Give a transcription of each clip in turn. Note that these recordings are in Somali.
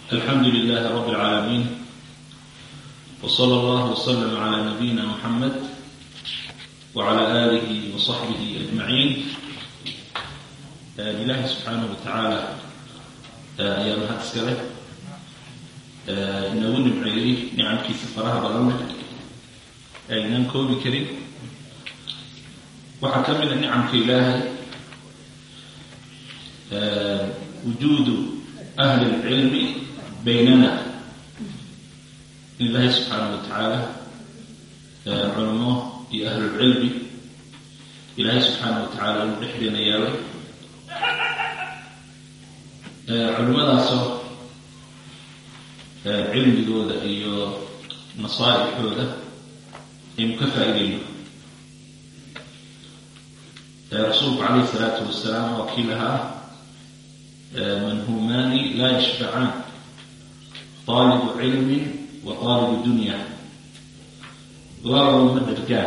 الحمد لله رب العالمين وصلى الله وسلم على نبينا محمد وعلى آله وصحبه أجمعين إلهي سبحانه وتعالى يا mahad iskale inagu nimceeyey nicamkiisa faraha badan aynaan koobi karin waxaa ka mida nicamka ilaahay wujuudu ahli اlcilmi baynana in ilaahay subxaana wa tacaala culamo iyo ahlulcilmi ilaahay subxaana wa tacaala uu dhexdeena yeelay culimadaasoo cilmigooda iyo nasaa'ixooda aynu ka faa'iidayno rasuulku calayhi salaatu wasalaam waa kii lahaa manhumaani laa yashfacaan taalibu cilmin wa taalibu dunya labadaba ma dhargaan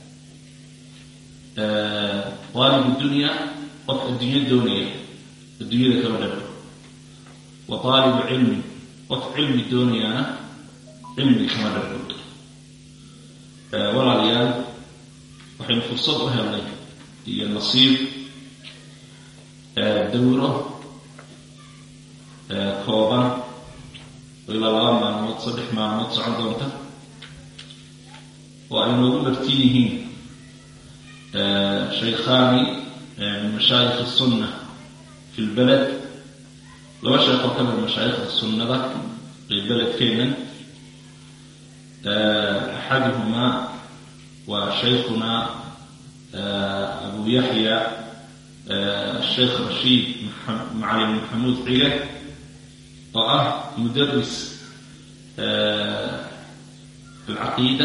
taalibu dunya qof adduunyo doonaya adduunyada kama dhargo wa taalibu cilmin qof cilmi doonayaana cilmi kama dhargo walaalayaal waxaynu fursad u helnay iyo nasiib dawro kooban oo ilaa laba maalmood saddex maalmood socon doonta oo ay noogu martin yihiin shaykhaani min mashaayikh الsunna fi lbaled laba sheekh oo ka mid mashaayikhda sunnada ee beledkeenan axaduhumaa waa shaykhuna abu yaxya sheekh rashiid macalin maxamuud cige oo ah mudaris alcaqiida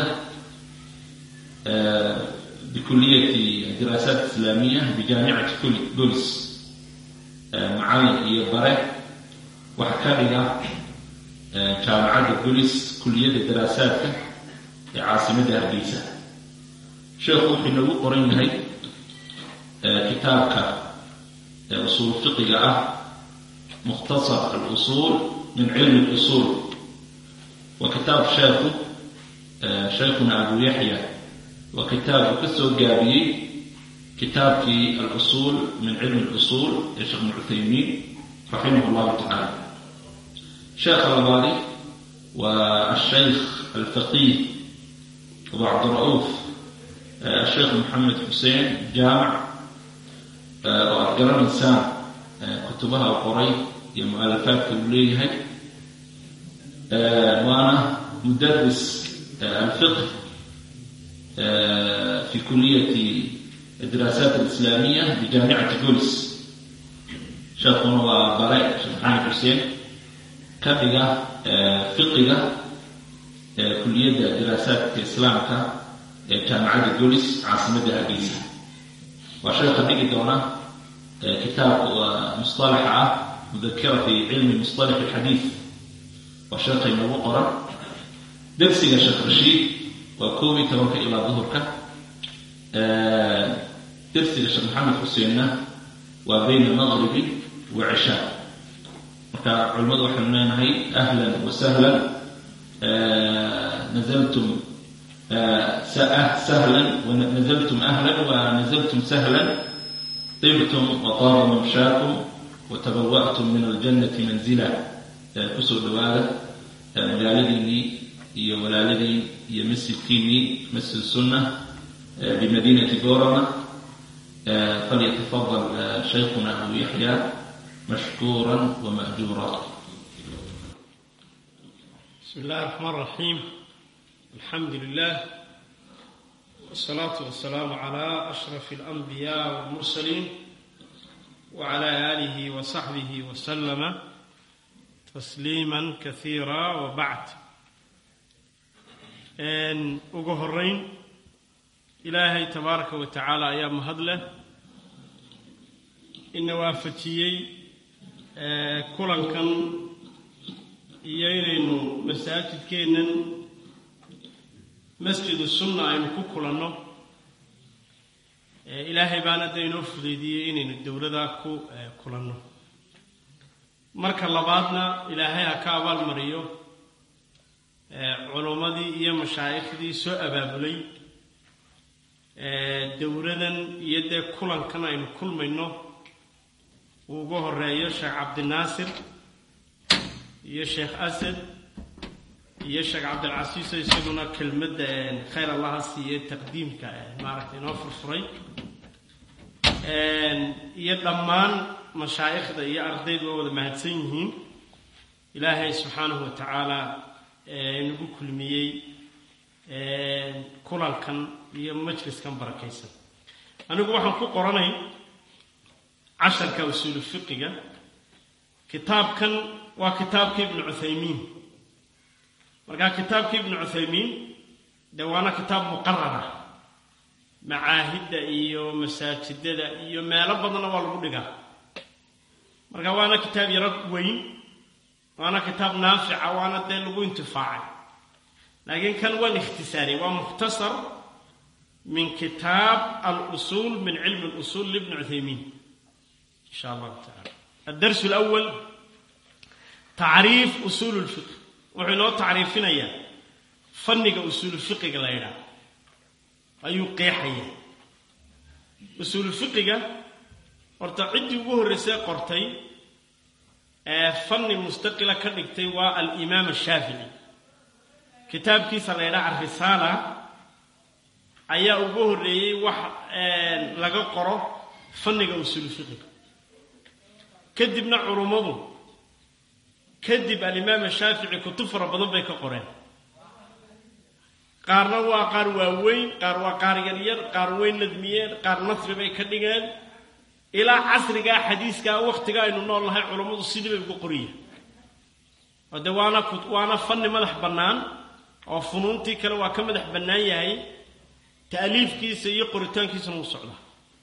bikuliyati diraasaat islaamiya bijaamicati golis macalin iyo bare waxa ka dhiga jaamacadda golis kuliyadda daraasaadka ee caasimadda hargeysa sheekhu wuxuu inoogu qoran yahay kitaabka usuul fiqiga ah mukhtasar alusuul min cilmi اlusuul waa kitaab sheekhu shaykhuna abu yaxya waa kitaab uu ka soo gaabiyey kitaabkii alusuul min cilmi اlusuul ee sheekh ibn cuthaymiin raximah اllahu tacala sheekha labaadi waa ashaykh alfaqiih abu cabdira'uuf asheekh maxamed xuseen jaamac oo aad garanaysaan kutubaha u qoray iyo mu-alafaadka uu leeyahay waana mudaris alfiqh fi kuliyati diraasaat alislaamiya bijaamicati golis sheekuna waa bare sheekh maxamed xuseen ka dhiga fiqiga kuliyadda diraasaadka islaamka ee jaamacadda golis caasimadda hargeysa waa sheekha dhigi doona kitaabka musطalaxa ah mudakira fi cilmi musطalax alxadiid waa sheekhay noogu qoran dersiga sheekh rashiid waa koob iyo tobanka ilaa duhurka dersiga sheekh maxamed xuseenna waa bayna maqribi wa cishaa marka culimmadu waxaynu leenahay ahlan wa sahlan nazaltum sahla nazaltum ahla wanazaltum sahla طibtum wطaaba mamshaakum watabawa'tum min aljannati manzila kusoo dhawaada magaaladiinnii iyo walaaladiin iyo masjidkiinnii masjid sunna bimadinati gorama falyatafadal shaykhuna abu yaxya mashkuura wama'juura بسم الله الرحمن الرحيم الحمد لله والصلاة والسلام على أشرف الأنبياء والمرسلين وعلى آله وصحبه وسلم تسليما كثيرا وبعد إن أجهرين إلهي تبارك وتعالى أيام هدله إن وافتيي كلن كان iyo inaynu masaajidkeennan masjidu sunna aynu ku kulanno ilaahay baana da inoo fudeydiyey inaynu dowladaa ku kulanno marka labaadna ilaahay ha ka abaalmariyo culummadii iyo mashaaikhdii soo abaabulay dowladan iyo dee kulankan aynu kulmayno uu uga horeeyo sheekh cabdinaasir iyo sheekh asad iyo sheekh cabdilcasiiso isaguna kelmadda khayr allaha siiye taqdiimka maaragtay inoo furfuray iyo dhammaan mashaa'ikhda iyo ardaydu waa wada mahadsan yihiin ilaahay subxaanahu wa tacaala nagu kulmiyey kulankan iyo majliskan barakaysan anigu waxaan ku qoranay casharka usuulu fiqiga kitaabkan waa kitaabka ibnu cuthaymiin markaa kitaabka ibnu cuthaymiin dee waana kitaab muqarara macaahidda iyo masaajidada iyo meelo badanna waa lagu dhigaa marka waana kitaab yaro weyn waana kitaab naafica waana dee lagu intifaacay laakiin kan waan ikhtisaariyay waa mukhtasar min kitaab alusuul min cilmi اlusuul libni cuthaymiin in sha allahu tacala addars اlأwal tacriif usuul اlfiqh wuxuu inoo tacriifinayaa fanniga usuulu fiqiga la ydhaah ayuu qeexaya usuulu fiqiga horta ciddii ugu horreysay qortay ee fanni mustaqila ka dhigtay waa alimaam ashaafici kitaabkiisa la ydhaha arisaala ayaa ugu horreeyey wax laga qoro fanniga usuulu fiqiga kadibna culummadu kadib alimaam ashaafici kutub fara badan bay ka qoreen qaarna waa qaar waaweyn qaar waa qaar yaryar qaar weyn nadmiyeen qaar nasri bay ka dhigeen ilaa casrigaa xadiiskaa wakhtiga aynu nool nahay culummadu sidii bay uga qoriya oo dee waana waana fanni madax bannaan oo funuuntii kale waa ka madax bannaan yahay ta'liifkiisa iyo qoritaankiisana uu socdaa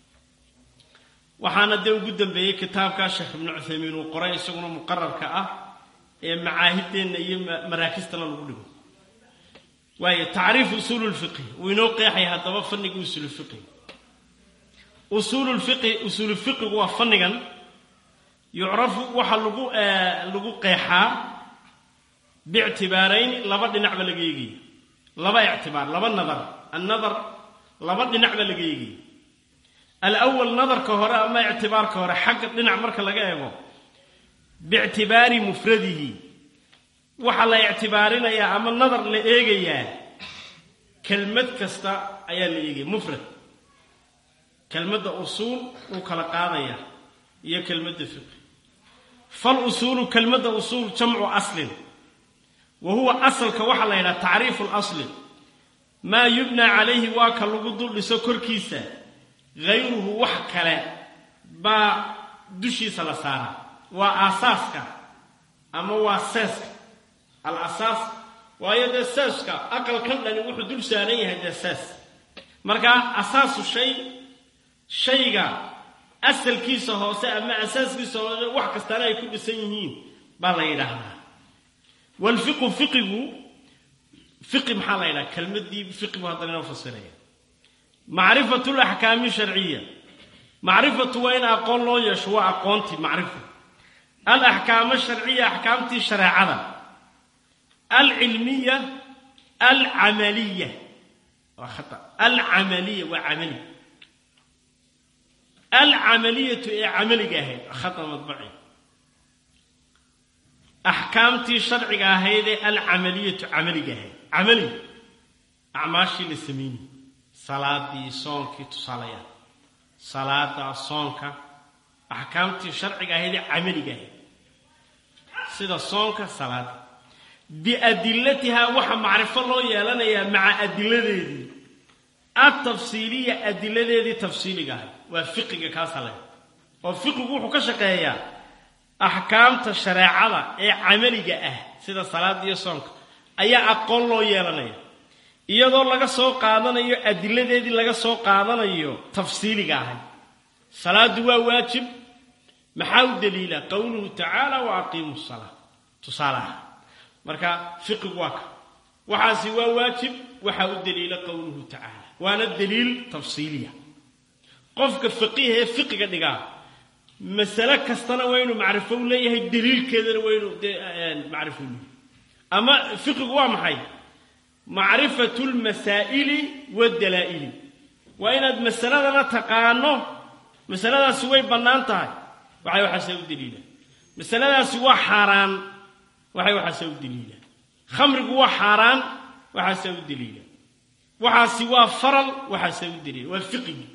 waxaana dee ugu dambeeyey kitaabkaa sheekh ibnu cuthaymiin uu qoray isaguna muqararka ah ee macaahideenna iyo maraakistana lagu dhigo waayo tacriif usuulu lfiqhi wuu inoo qeexaya haddaba fanniga usuulu fiqhi usuulu lfiqhi usuulu fiqigu waa fannigan yucrafu waxaa lagu lagu qeexaa biictibaarayn laba dhinac ba laga eegaya laba ictibaar laba nadar annadar laba dhinac ba laga eegaya alawal nadarka hore ama ictibaarka hore xagga dhinac marka laga eego biictibaari mufradihi waxaa la ictibaarinayaa ama nadar la eegayaa kelmad kasta ayaa la eegaya mufrad kelmadda usuul wuu kala qaadaya iyo kelmadda fiqi fal usuulu kelmadda usuul jamcu aslin wa huwa asalka waxaa la yidhaha tacriifu lasli maa yubnaa calayhi waa ka lagu dul dhiso korkiisa hayruhu wax kale baa dushiisa la saaraa waa aasaaska ama waa seeska al asaas waayo dee seeska aqalkan dhani wuxuu dul saaran yahay dee sees markaa asaasu shay shayga asalkiisa hoose ama asaaskiisa hoose wax kastana ay ku dhisan yihiin baa la yidhaahdaa walfiqu fiqigu fiqi maxaa la yidhaha kelmadii fiqigu haddana inoo fasiraya macrifatu laxkaami sharciya macrifatu waa in aqoon loo yeesho waa aqoontii macrifa alaxkaama sharciya axkaamtii shareecada alcilmiya alcamaliya waa khata alcamaliya waa camali alcamaliyatu ee camaliga ahayd khata madbaci axkaamtii sharciga ahayd ee alcamaliyatu camaliga ahayd camali acmaashii la sameynay salaadii soonkii tusaalayaal salaada soonka axkaamtii sharciga ahayd ee camaliga ahayd sida soonka salaada biadilatihaa waxa macrifo loo yeelanayaa maca adiladeedii altafsiiliya adiladeedii tafsiiliga ahayd waa fiqiga kaasa leh oo fiqigu wuxuu ka shaqeeyaa axkaamta shareecada ee camaliga ah sida salaada iyo soonka ayaa aqoon loo yeelanaya iyadoo laga soo qaadanayo adiladeedii laga soo qaadanayo tafsiiliga ahayd salaadu waa waajib maxaa u daliila qowluhu tacaala wa aqiimu salaa tusaalaha marka fiqigu waa ka waxaasi waa waajib waxaa u daliila qowluhu tacaala waana daliil tafsiiliya qofka faqiih ee fiqiga dhigaa masale kastana waa inuu macrifo u leeyahay daliilkeedana waa inuu dee macrifo u leeyahay ama fiqigu waa maxay macrifatu lmasaa'ili waddalaa'ili waa inaad masaladana taqaano masaladaasi way bannaan tahay waxay waxaase u daliilaan masaladaasi waa xaaraan waxay waxaase u daliilaan khamrigu waa xaaraan waxaase u daliilaan waxaasi waa faral waxaase u daliila waa fiqigi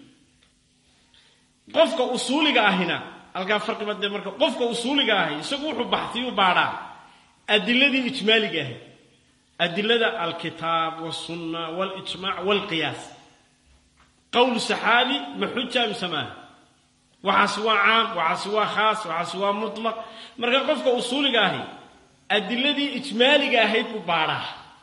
qofka usuuliga ahina halkaa farqiba dee marka qofka usuuliga ahi isagu wuxuu baxtiyuu baadhaa adiladii ijmaaliga ahayd adilada alkitaab walsunna walijmac walqiyaas qowl saxaabi ma xuja mise maaha waxaasi waa caam waxaasi waa khaas waxaasi waa mutlaq marka qofka usuuliga ahi adiladii ijmaaliga ahayd buu baadhaa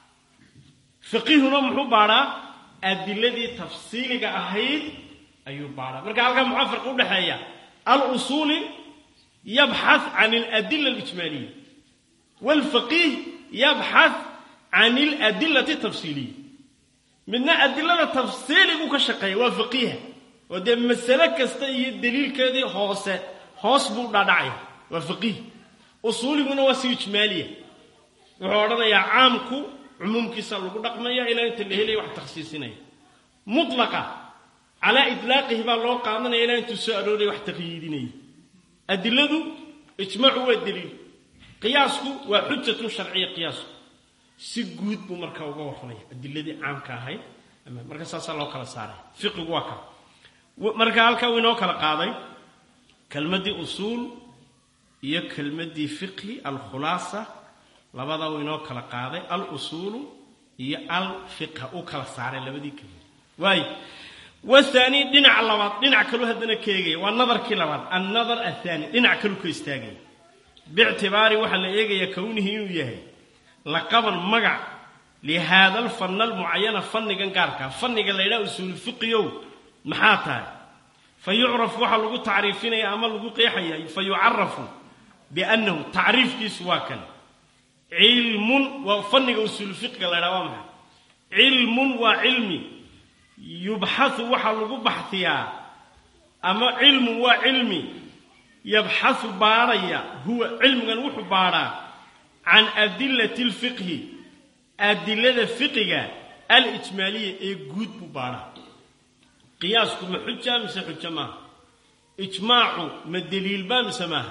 fiqihuna muxuu baadhaa adiladii tafsiiliga ahayd ayuu baadhaa marka halkaa muxaa farqi udhexeeya alusuuli yabxath can aladila alijmaaliya waalfaqiih yabxath can aladilati tafsiiliya midna adilada tafsiiligu ka shaqeeya waa faqiiha oo dee masale kasta iyo daliilkeedii hoose hoos buu dhaadhacaya waa faqiih usuuliguna waa si ijmaaliya wuxuu odhanayaa caamku cumuumkiisa lagu dhaqmaya ilaa inta la helaya wax takhsiisinaya mutlaqa calaa idlaaqihi baa loo qaadanaya ilaa intuu soo arooraya wax taqyiidinaya adiladu ijmaacu waa daliil qiyaasku waa xujatun sharciya qiyaasku si guud buu marka uga warramaya adiladii caamka ahayd marka saasaa loo kala saaray fiqigu waa ka marka halkaa uu inoo kala qaaday kelmaddii usuul iyo kelmaddii fiqhi alkhulaasa labada uu inoo kala qaaday alusuulu iyo alfiqha uu kala saaray labadii kelmad waayo wathani dhinaca labaad dhinac kaluu haddana ka eegaya waa nadarkii labaad annadar athani dhinac kaluu ka istaagaya biictibaari waxaa la eegayaa kownihi inuu yahay laqaban magac lihaada alfanna almucayana fannigan gaarkaa fanniga la ydhaha usuulu fiqiyow maxaa tahay fa yucrafu waxaa lagu tacriifinaya ama lagu qeexaya fa yucarafu biannahu tacriifkiisu waa kan cilmun waa fanniga usuulu fiqiga la ydhaha waa maxay cilmun waa cilmi yubxathu waxaa lagu baxhiyaa ama cilmun waa cilmi yabxathu baadhaya huwa cilmigan wuxuu baadhaa can adilati alfiqhi adilada fiqiga alijmaaliya ee guud buu baadhaa qiyaasku ma xuja mise xujo maaha ijmaacu ma deliilbaa mise maaha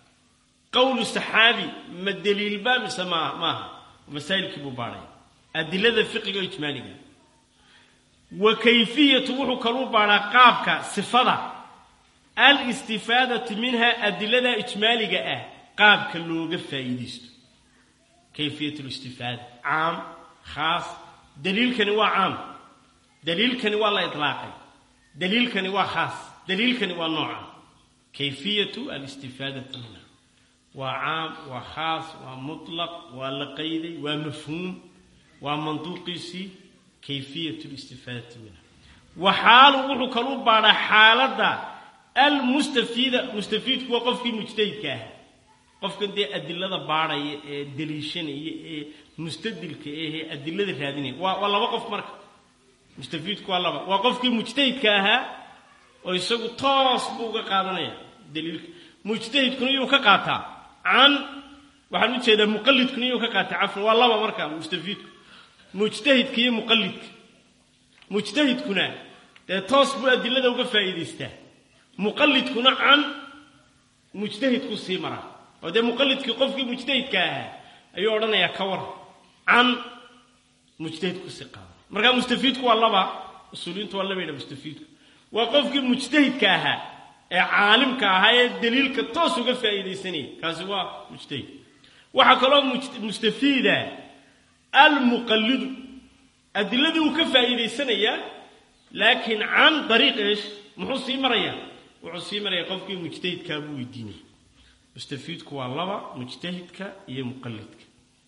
qowlu saxaabi ma deliilbaa mise maa maaha masaa'ilkii buu baadhaya adilada fiqiga oo ijmaaliga wa kayfiyatu wuxuu kaluu baadhaa qaabka sifada alistifaadatu minha adilada ijmaaliga ah qaabka looga faa'iidaysto kayfiyat listifaada caam khaas daliilkani waa caam daliilkani waa la itlaaqay daliilkani waa khaas daliilkani waa nooca kayfiyatu alistifaadati minha waa caam waa khaas waa mutlaq waa la qayday waa mafhuum waa manduuqiisii kayfiyat listifaadati minha waxaalu wuxuu kalu baadhaa xaaladda almustafiida mustafiidku waa qofkii mujtahidka ah qofkan dee adilada baadhaya ee daliishanaya ee mustadilka ahee adilada raadinaya waa waa laba qof marka mustafiidku waa laba waa qofkii mujtahidka ahaa oo isagu toos buu uga qaadanaya daliilka mujtahidkuna iyuu ka qaataa can waxaan u jeedaa muqalidkuna iyuu ka qaataa cafwan waa laba marka mustafiidku mujtahidka iyo muqalidka mujtahidkuna dee toos buu adilada uga faa'iidaystaa muqalidkuna can mujtahidku sii maraa oo dee muqalidkii qofkii mujtahidka ahaa ayuu odhanayaa ka war can mujtahidku sii qaada markaa mustafiidku waa laba usuuliyiintu waa laba yidha mustafiidku waa qofkii mujtahidka ahaa ee caalimka ahaa ee daliilka toos uga faa'iidaysanaya kaasi waa mujtahid waxaa kaloo mustafiida almuqallidu adiladii uu ka faa'iidaysanayaa laakiin can dariiq eesh muxuu sii marayaa wuxuu sii marayaa qofkii mujtahidkaa buu weydiinaya mustafiidku waa laba mujtahidka iyo muqalidka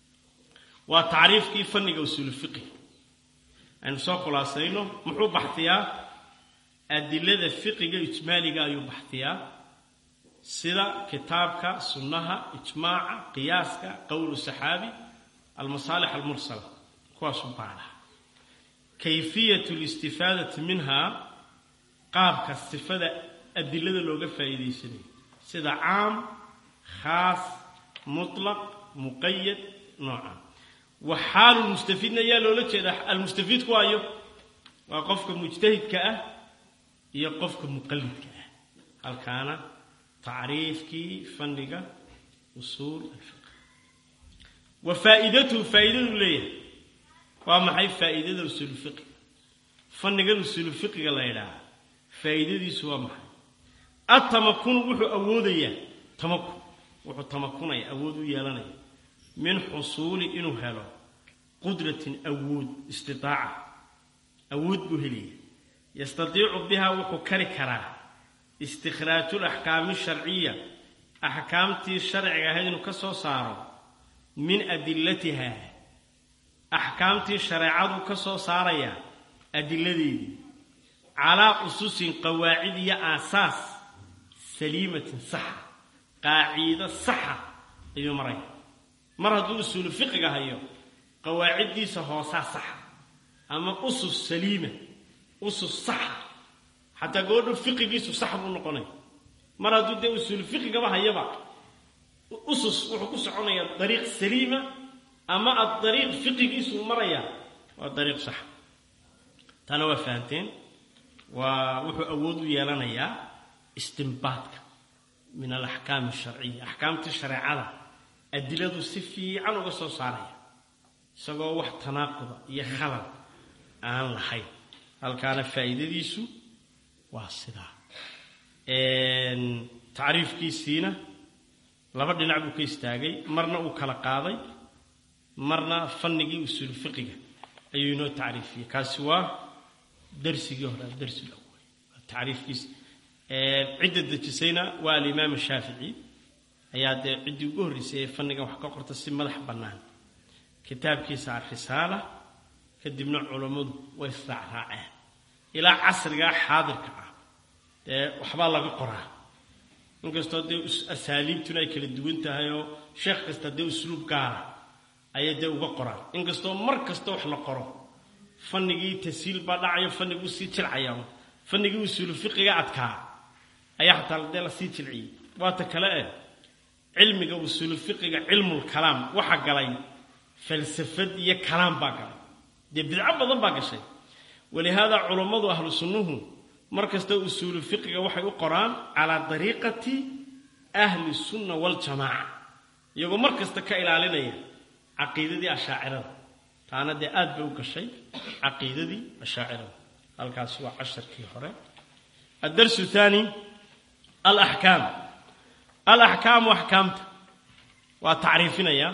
waa tacriifkii fanniga usuulu fiqi aynu soo khulaasayno muxuu baxhiyaa adilada fiqiga ijmaaliga ayuu baxhiyaa sida kitaabka sunnaha ijmaaca qiyaaska qowlu saxaabi almasaalix almursala kuwaasuu baadhaa kayfiyatu listifaadati minhaa qaabka sifada adilada looga faa'iidaysanayo sida caam khaas mutlaq muqayad nooca wa xaalulmustafiidna ayaa loola jeedaa almustafiidku waayo waa qofka mujtahidka ah iyo qofka muqallidka ah halkaana tacriifkii fanniga usuul alfiq wa faa'iidatuhu faa'iidadu leeyahay waa maxay faa'iidada usuulfiqiga fannigan usuulufiqiga la ydhaaha faa'iidadiisu waa maxay atamakunu wuxuu awoodayaa tamakun wuxuu tamakunaya awood u yeelanaya min xusuuli inuu helo qudratin awood istitaaca awood buu helaya yastatiicu bihaa wuxuu kari karaa istikhraaju laxkaami sharciya axkaamtii sharciga ahayd inuu ka soo saaro min adilatiha axkaamtii shareecaduu ka soo saarayaa adiladeedii calaa ususin qawaacid iyo aasaas saliimatin saxa qaaciido saxa ayuu maraya mar hadduu usuulu fiqiga hayo qawaaciddiisa hoosaa saxa ama usus saliima usus saxa xataa goodho fiqigiisu sax buu noqonaya mar hadduu dee usuulu fiqigaba hayaba usus wuxuu ku soconayaa dariiq saliima ama adariiq fiqigiisuu maraya waa dariiq saxa taana waa fahamteen waa wuxuu awood u yeelanayaa istimbaadka min alaxkaam asharciya axkaamtii shareecada adiladu si fiican uga soo saaraya isagoo wax tanaaquda iyo khalal aan lahayn halkaana faa'iidadiisu waa sidaa tacriifkiisiina laba dhinac buu ka istaagay marna uu kala qaaday marna fannigii usuul fiqiga ayuu inoo tacriifiyey kaasi waa darsigii hore darsiga tacriifkiisa cidda dejisayna waa alimaam shaafici ayaa dee ciddii ugu horreysay ee fannigan wax ka qorta si madax bannaan kitaabkiisa arisaala kadibna culammadu way israacraaceen ilaa casrigaa xaadirka ah dee waxbaa laga qoraa inkastoo dee asaaliibtuna ay kala duwan tahay oo sheekh kasta dee usluub gaara ayay dee uga qoraan inkastoo mar kasta wax la qoro fannigii tasiil baa dhacayo fanniguu sii jilcaya fannigii usuulu fiqiga adkaa ayaa xataa dee lasii jilciyey waata kale eh cilmiga usuulu fiqiga cilmul kalaam waxa galay falsafad iyo kalaam baa galay dee bidco badan baa gashay walihaada culammadu ahlu sunnuhu mar kasta usuulu fiqiga waxay u qoraan calaa dariiqati ahli sunna waljamaaca iyagoo mar kasta ka ilaalinaya caqiidadii ashaacirada taana dee aad bay u gashay caqiidadii ashaacirada halkaasi waa casharkii hore addarsu thaani alaxkaam alaxkaamu axkaamta waa tacriifinayaa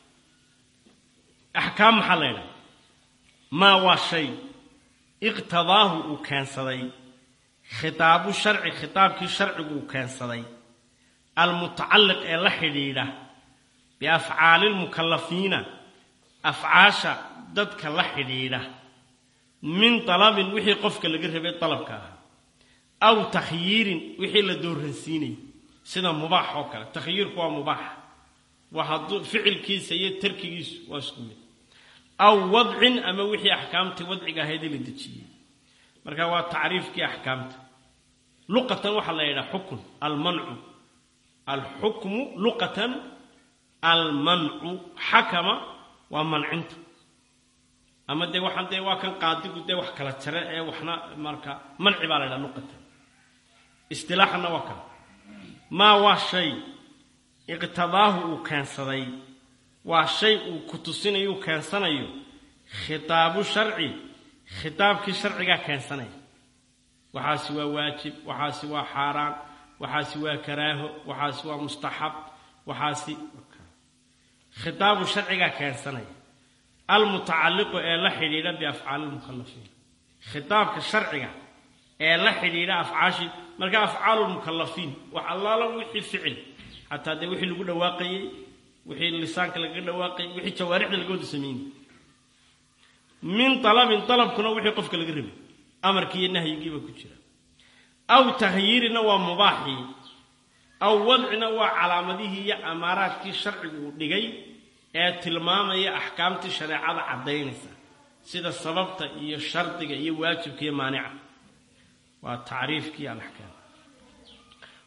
axkaam maxaa la ydhaha maa waa shay iqtadaahu uu keensaday khitaabu sharci khitaabkii sharcigu uu keensaday almutacalliq ee la xidhiidha biafcaali lmukallafiina afcaasha dadka la xidhiidha min dalabin wixii qofka laga rabay dalabka ahaa aw takhyiirin wixii la dooransiinayay sida mubaax oo kale takhyiirku waa mubaax waa hadduu ficilkiisa iyo tarkigiisu waa isku mid aw wadcin ama wixii axkaamtii wadciga ahaydee la dejiyey marka waa tacriifkii axkaamta luqatan waxaa la yidhaha xukun almancu alxukmu luqatan almancu xakama waa mancinta ama dee waxaan dee waa kan qaadigu dee wax kala jare ee waxna marka manci baa la ydhaha luqatan istilaaxanna waa kale maa waa shay iqtidaahu uu keensaday waa shay uu ku tusinayo uu keensanayo khitaabu sharci khitaabkii sharcigaa keensanaya waxaasi waa waajib waxaasi waa xaaraan waxaasi waa karaaho waxaasi waa mustaxab waxaasi khitaabu sharcigaa keensanaya almutacalliqu ee la xidhiidha biafcaali lmukhalafiin khitaabka sharciga ee la xidhiidha afcaashii marka afcaalu lmukallafiin wax allaala wixii ficil xataa dee wixii lagu dhawaaqayey wixii lisaanka lagaga dhawaaqayay wixii jawaarixda laga wada sameynay min dalabin dalabkuna wixii qofka laga rabay amarkii iyo nahyigiiba ku jira aw takhyiirina waa mubaaxii aw wadcina waa calaamadihii iyo amaaraadkii sharcigu uu dhigay ee tilmaamaya axkaamtii shareecada caddaynaysa sida sababta iyo shardiga iyo waajibka iyo maanica waa tacriifkii alaxkaam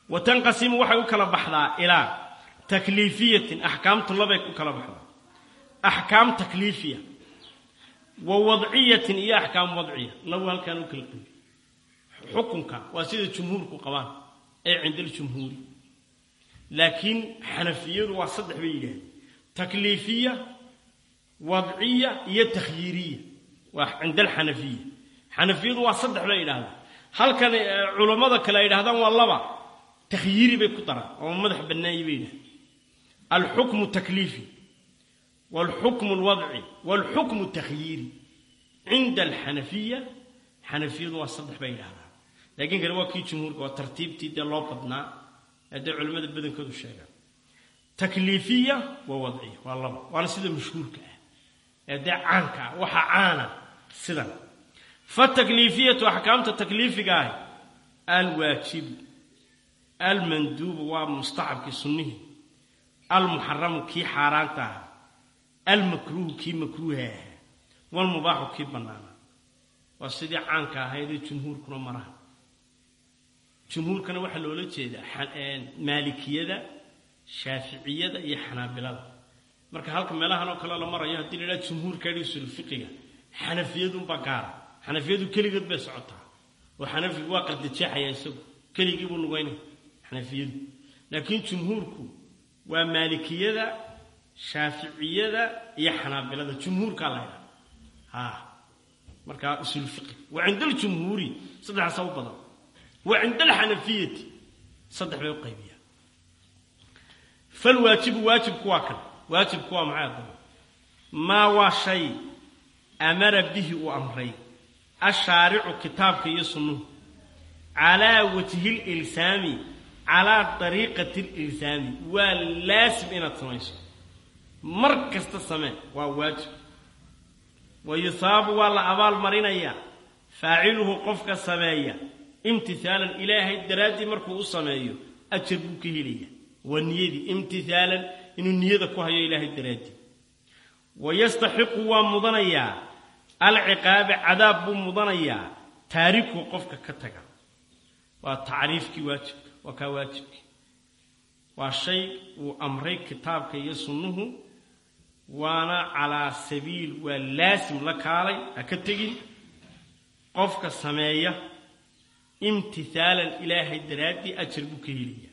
wa tanqasimu waxay u kala baxdaa ilaa takliifiyatin axkaamtu labay u kala baxdaa axkaam takliifiya wa wadciyatin iyo axkaam wadciya lagu halkaan u kala qeybi xukunka waa sida jumhuurku qabaan ee cinda aljumhuuri laakiin xanafiyadu waa saddex bay yidhahdeen takliifiya wadciya iyo takhyiiriya waa cinda alxanafiya xanafiyadu waa saddex bay yidhahdaan halkan culammada kale ay yidhahdaan waa laba takhyiiri bay ku daraan oo madax bannaanyi bay yidhahdeen alxukmu takliifi waalxukmu alwadci waalxukmu takhyiiri cinda alxanafiya xanafiyadu waa saddex bay yidhahdaan laakiin kale waa kii jumhuurka waa tartiibtii dee loo badnaa hadday culimmada badankoodu sheegaan takliifiya waa wadciya waa laba waana sida mashhuurka ah ee dee caanka ah waxa caana sidan fatakliifiyatu axkaamta takliifiga ahi alwaajibu almanduubu waa mustaxabkii sunnihii almuxaramu kii xaaraanta ah almakruuhu kii makruuha ah walmubaaxu kii bannaana waa sidii caanka ahaydee jumhuurkuna maraha jumhuurkana waxaa loola jeedaa maalikiyada shaaficiyada iyo xanaabilada marka halka meelahan oo kale la marayo haddii la idhaha jumhuurka dhisul fiqiga xanafiyadunbaa gaara xanafiyadu keligood bay socotaa oo xanafigu waa qardajeexaya isagu keligii buu nugaynaya xanafiyadu laakiin jumhuurku waa maalikiyada shaaficiyada iyo xanaabilada jumhuurkaa la ydhaha ha markaa usul fiqi wa cinda aljumhuuri saddexaasa u badan wa cinda alxanafiyati saddex bay u qaybiyaan falwaajibu waajibku waa kan waajibku waa maxay adaba maa waa shay amara bihi uu amray ashaaricu kitaabka iyo sunnuhu calaa wajhi lilsaami calaa dariiqati lilsaami waa laasim inaad samayso mar kasta samee waa waajib wa yusaabu waa la abaal marinayaa faaciluhu qofka sameeya imtihaalan ilaahay daraaddii markuu u sameeyo ajar buu ka helaya waa niyadii imtihaalan inuu niyada ku hayo ilaahay daraaddii wa yastaxiqu waa mudanayaa alciqaabe cadaab buu mudanayaa taariku qofka ka taga waa tacriifkii waajibka waa kaa waajibkii waa shay uu amray kitaabka iyo sunnuhu waana calaa sabiil waa laasim la kaalay ha ka tegin qofka sameeya imtihaalan ilaahay daraaddii ajar buu ka helaya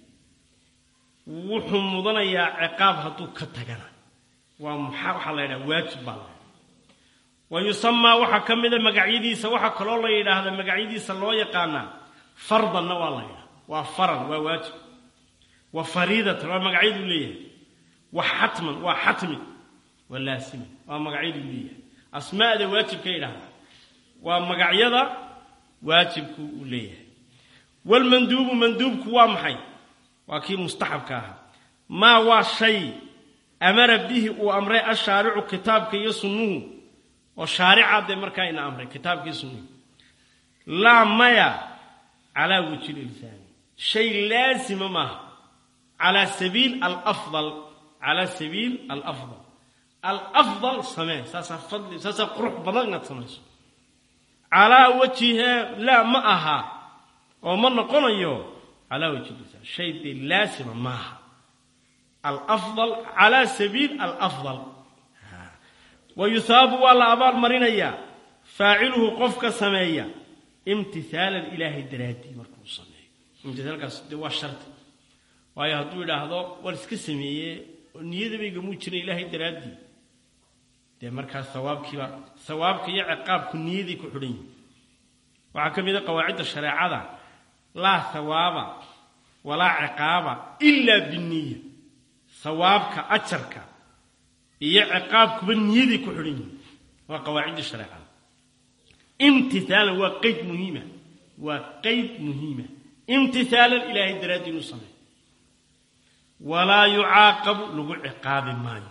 wuxuu mudanayaa ciqaab hadduu ka tagana waa maxaa waxaa la yidhaha waajib baa la wa yusamaa waxaa ka mida magacyadiisa waxaa kaloo la yidhaahda magacyadiisa loo yaqaanaa fardanna waa la yidhaha waa faran waa waajib wa fariidatan waa magacyaduu leeyahay wa xatman waa xatmi waa laasiman waa magacyaduu leeyahay asmaada waajibka yidhahda waa magacyada waajibku uu leeyahay walmanduubu manduubku waa maxay waa kii mustaxabka ahaa maa waa shay amara bihi uu amray ashaaricu kitaabka iyo sunnuhu oo shaarica dee markaa ina amray kitaabkii sunnuhu laa maya calaa wajhi lilsaani shay laasima maaha calaa sabiil alafdal calaa sabiil alafdal alafdal samee saasaa fadli saasaa qurux badan inaad samayso calaa wajhihee laa ma aha oo ma noqonayo calaa wajhi lisaan shay dee laasima maaha alafdal calaa sabiil alafdal wa yuhaabu waa la abaal marinayaa faaciluhu qofka sameeya imtihaalan ilaahay daraaddii markuu sameeyo imtihaalkaas dee waa shardi waayo hadduu idhaahdo war iska sameeye oo niyadabaygamuu jira ilaahay daraaddii dee markaas sawaabkiiba sawaabka iyo ciqaabku niyaday ku xidhan yihin waxaa ka mid a qawaacidda shareecada laa hawaaba walaa ciqaaba ilaa biniya sawaabka ajarka iyo ciqaabkuba niyaday ku xidhan yihin waa qawaacidda shareecada imtihaalan waa qeyd muhiima waa qeyd muhiima imtihaalan ilaahay daraaddii inuu sameeyo walaa yucaaqabu lagu ciqaabi maayo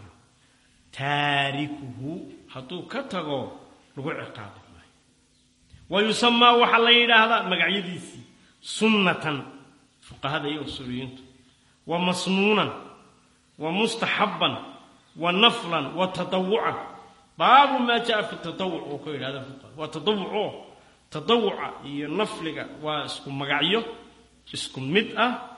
taarikuhu hadduu ka tago lagu ciqaabi maayo wa yusamaa waxaa la yidhaahdaa magacyadiisii sunnatan fuqahada iyo usuuliyiintu wa masnuunan wa mustaxabban wa naflan wa tatawucan baabu maa jaa fi tatawuc uu ku yidhahda fuqaha waa tatawuco tatawuca iyo nafliga waa isku magacyo isku mid ah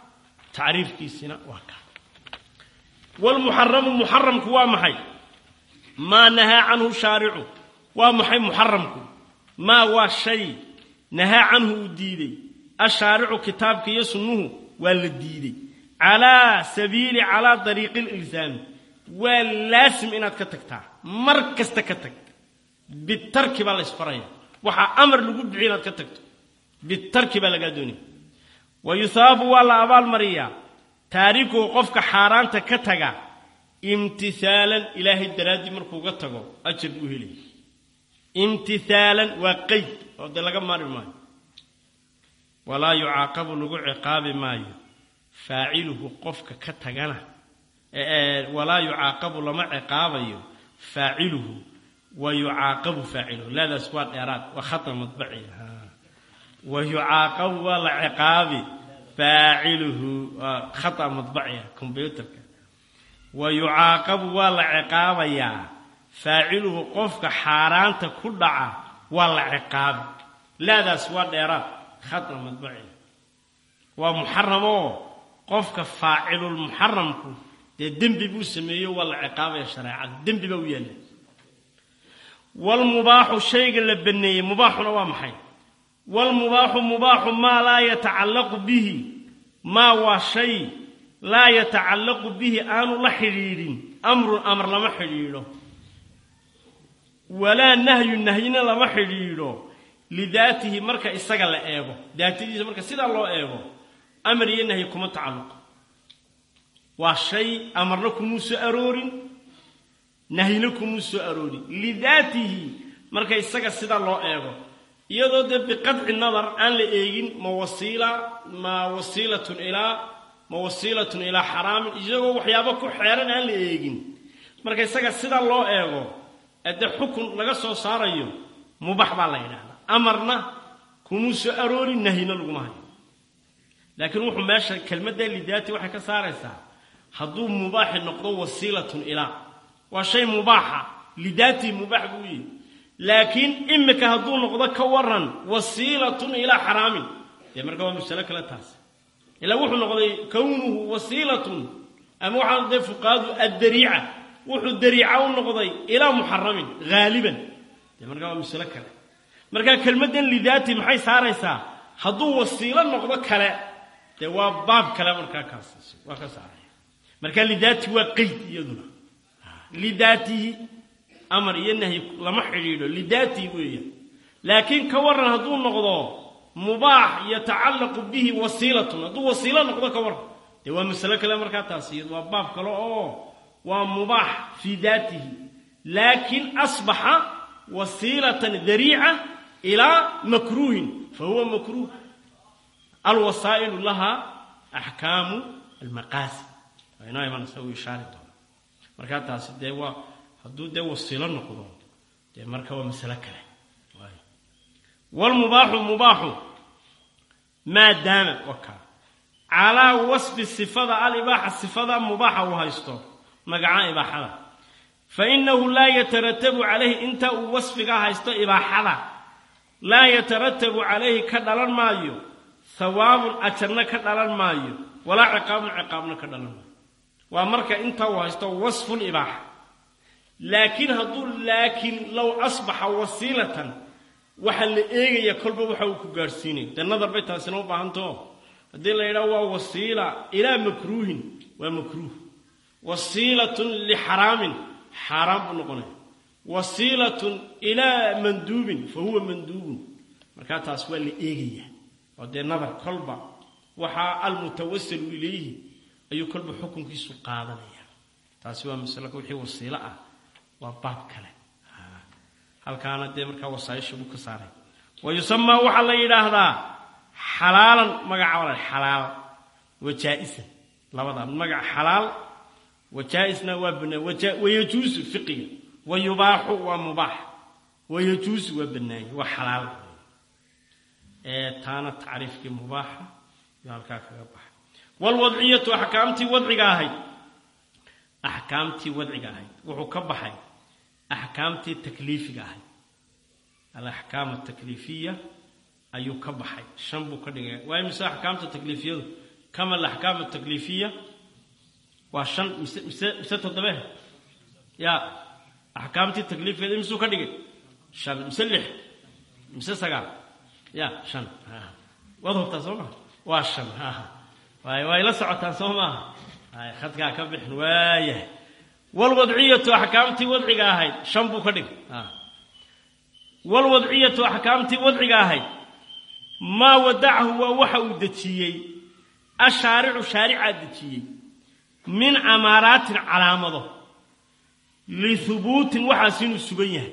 tacriifkiisina waa ka wlmuxaramu muxaramku waa maxay maa nahaa canhu shaaricu waa maxay muxaramku maa waa shay nahaa canhu uu diiday ashaaricu kitaabka iyo sunnuhu waa la diiday calaa sabiili calaa dariiqi lilsaami waa laasim inaad ka tagtaa mar kasta ka tag bitarki baa la ysfaraya waxaa amar lagu bixiy inaad ka tagto bitarki baa lagaa doonaya wa yuhaabu waa la abaalmariyaa taarikuhu qofka xaaraanta ka taga imtihaalan ilaahay daraaddii markuuga tago ajar buu helaya imtihaalan waa qeyd oo dee laga maari maayo walaa yucaaqabu lagu ciqaabi maayo faaciluhu qofka ka tagana walaa yucaaqabu lama ciqaabayo faaciluhu wa yucaaqabu faaciluhu laadaas waa dheeraad waa khata madbaci wa yucaaqabu waa la ciqaabi faaciluhu waa khata madbaciya combyuterka wa yucaaqabu waa la ciqaabayaa faaciluhu qofka xaaraanta ku dhaca waa la ciqaabi laadaas waa dheeraad khata madbaciya waa muxaramoo qofka faacilulmuxaramku dee dembi buu sameeyo waa la ciqaabaya shareecada dembi baa u yaalla waalmubaaxu shayga la baneeyey mubaaxuna waa maxay waalmubaaxu mubaaxu maa laa yatacallaqu bihi maa waa shay laa yatacallaqu bihi aanu la xidhiidhin amrun amar lama xidhiidho walaa nahyu nahyina lama xidhiidho lidaatihi marka isaga la eego daatadiisa marka sidaa loo eego amar iyo nahyi kuma tacalluqo waa shay amarna kumuu soo aroorin nahyina kumuu soo aroorin lidaatihi marka isaga sidaa loo eego iyadoo dee biqadci nadar aan la eegin ma wasiila ma wasiilatun ilaa ma wasiilatun ilaa xaraamin isagoo waxyaabo ku xeeran aan la eegin marka isaga sidaa loo eego ee dee xukun laga soo saarayo mubax baa la yidhahdaa amarna kumuu soo aroorin nahyina laguma hayo laakiin wuxuu meesha kelmadda lidaati waxay ka saaraysaa hadduu mubaaxi noqdo wasiilatun ilaa waa shay mubaaxa lidaatii mubaax buu yihi laakiin imika hadduu noqdo ka waran wasiilatun ilaa xaraamin dee marka waa masalo kale taas ilaa wuxuu noqday kownuhu wasiilatun ama waxaa dee fuqaadu addariica wuxuu dariica u noqday ilaa muxaramin haaliban dee markaa waa masalo kale markaa kelmaddan lidaati maxay saaraysaa hadduu wasiilo noqdo kale dee waa baab kale markaa kaas waa ka saaraya markaa lidaati waa qeyd iyaduna lidaatihi amar iyo nahyi lama xidhiidho lidaatihi weeya laakiin ka waran hadduu noqdo mubaax yatacallaqu bihi wasiilatun hadduu wasiilo noqdo ka waran dee waa masalo kale markaa taas iyadu waa baab kale oo waa mubaax fii daatihi laakiin asbaxa wasiilatan dariica ilaa makruuhin fa huwa makruuh alwasaa'ilu laha axkaamu almaqaasi waa inoo imanaysa uu ishaari doona markaa taasi dee waa hadduu dee wasiilo noqdo dee marka waa masalo kale waalmubaaxu mubaaxu maa daama wakaa calaa wasfi sifada alibaaxa sifada mubaaxa uu haysto magaca ibaaxada fa innahu laa yataratabu calayhi inta uu wasfigaa haysto ibaaxada laa yataratabu calayhi ka dhalan maayo hawaabun ajarna ka dhalan maayo walaa ciqaabun ciqaabna ka dhalan maayo waa marka inta uu haysto wasful ibaaxa laakiin hadduu laakiin low asbaxa wasiilatan waxaa la eegaya kolba waxa uu ku gaadhsiinaya dee nadar bay taasina u baahantaho haddii la yidhaho waa wasiila ilaa makruuhin waa makruuh wasiilatun lixaraamin xaaraan buu noqonaya wasiilatun ilaa manduubin fa huwa manduubun markaa taas waa la eegaya oo dee nadar kolba waxaa almutawasilu ilayhi ayuu kolba xukunkiisu qaadanaya taasi waa masalo wixii wasiilo ah waa baab kale halkaana dee markaa wasaaisha buu ka saaray wa yusamaa waxaa la yidhaahdaa xalaalan magaca xalaal wa jaa-isan labadaa magac xalaal wa jaa-isna waa banaan wayajuusu fiqiga wa yubaaxu waa mubaax wayajuusu waa banaanye waa xalaal ee taana tacriifkii mubaaxa iyo halkaa kaga baxay waalwadciyatu axkaamtii wadciga ahayd axkaamtii wadciga ahayd wuxuu ka baxay axkaamtii takliifiga ahayd alaxkaam atakliifiya ayuu ka baxay shan buu ka dhigay waayo mise axkaamta takliifiyadu kama alaxkaam atakliifiya waa shan mise mise mise toddobe ya axkaamtii takliifkeeda imisuu ka dhigay shan mise lix mise sagaal ya shan waad hubtaa soo maha waa shan waay way la socotaan soo maaha ay khadkaa ka bixin waayahay walwadciyatu axkaamtii wadciga ahayd shan buu ka dhigay walwadciyatu axkaamtii wadciga ahayd maa wadacahu waa waxa uu dejiyey ashaaricu shaaricaa dejiyey min amaaraatin calaamado lihubuutin waxaas inuu sugan yahay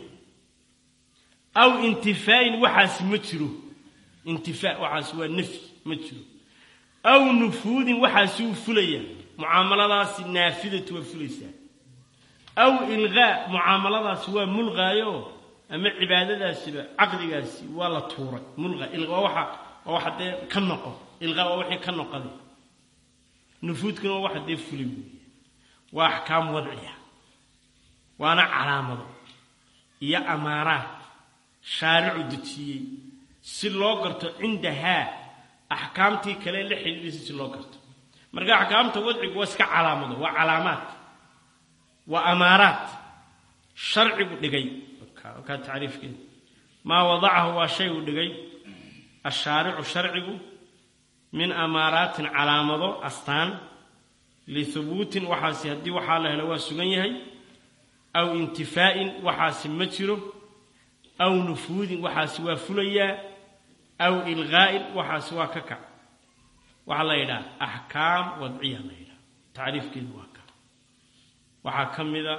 aw intifaa'in waxaas ma jiro intifaa waxaas waa nafyi ma jiro aw nufuudin waxaasi uu fulaya mucaamaladaasi naafidatu waa fulaysaa aw ilqaa mucaamaladaasi waa mulqaayo ama cibaadadaasiba caqdigaasi waa la tuuray mulqa ilqa waa waxa waa waxa dee ka noqo ilqaa waa wixii ka noqoday nufuudkuna waa waxa dee fulay weeye waa axkaam wadciya waana calaamado iyo amaaraad shaaricu dejiyey si loo garto cindahaa axkaamtii kale la xidhiidhisa si loo garto marka axkaamta wadcigu waa iska calaamado waa calaamaad waa amaaraad sharcigu dhigay kaa tacriifkeeda maa wadacahu waa shay uu dhigay ashaaricu sharcigu min amaaraatin calaamado astaan lihubuutin waxaasi haddii waxaa la helo waa sugan yahay aw intifaa'in waxaasi ma jiro aw nufuudin waxaasi waa fulayaa aw ilqaa'in waxaasi waa ka kac waxaa la yidhaha axkaam wadciya la yidhaha tacriifkeedu waa ka waxaa ka mida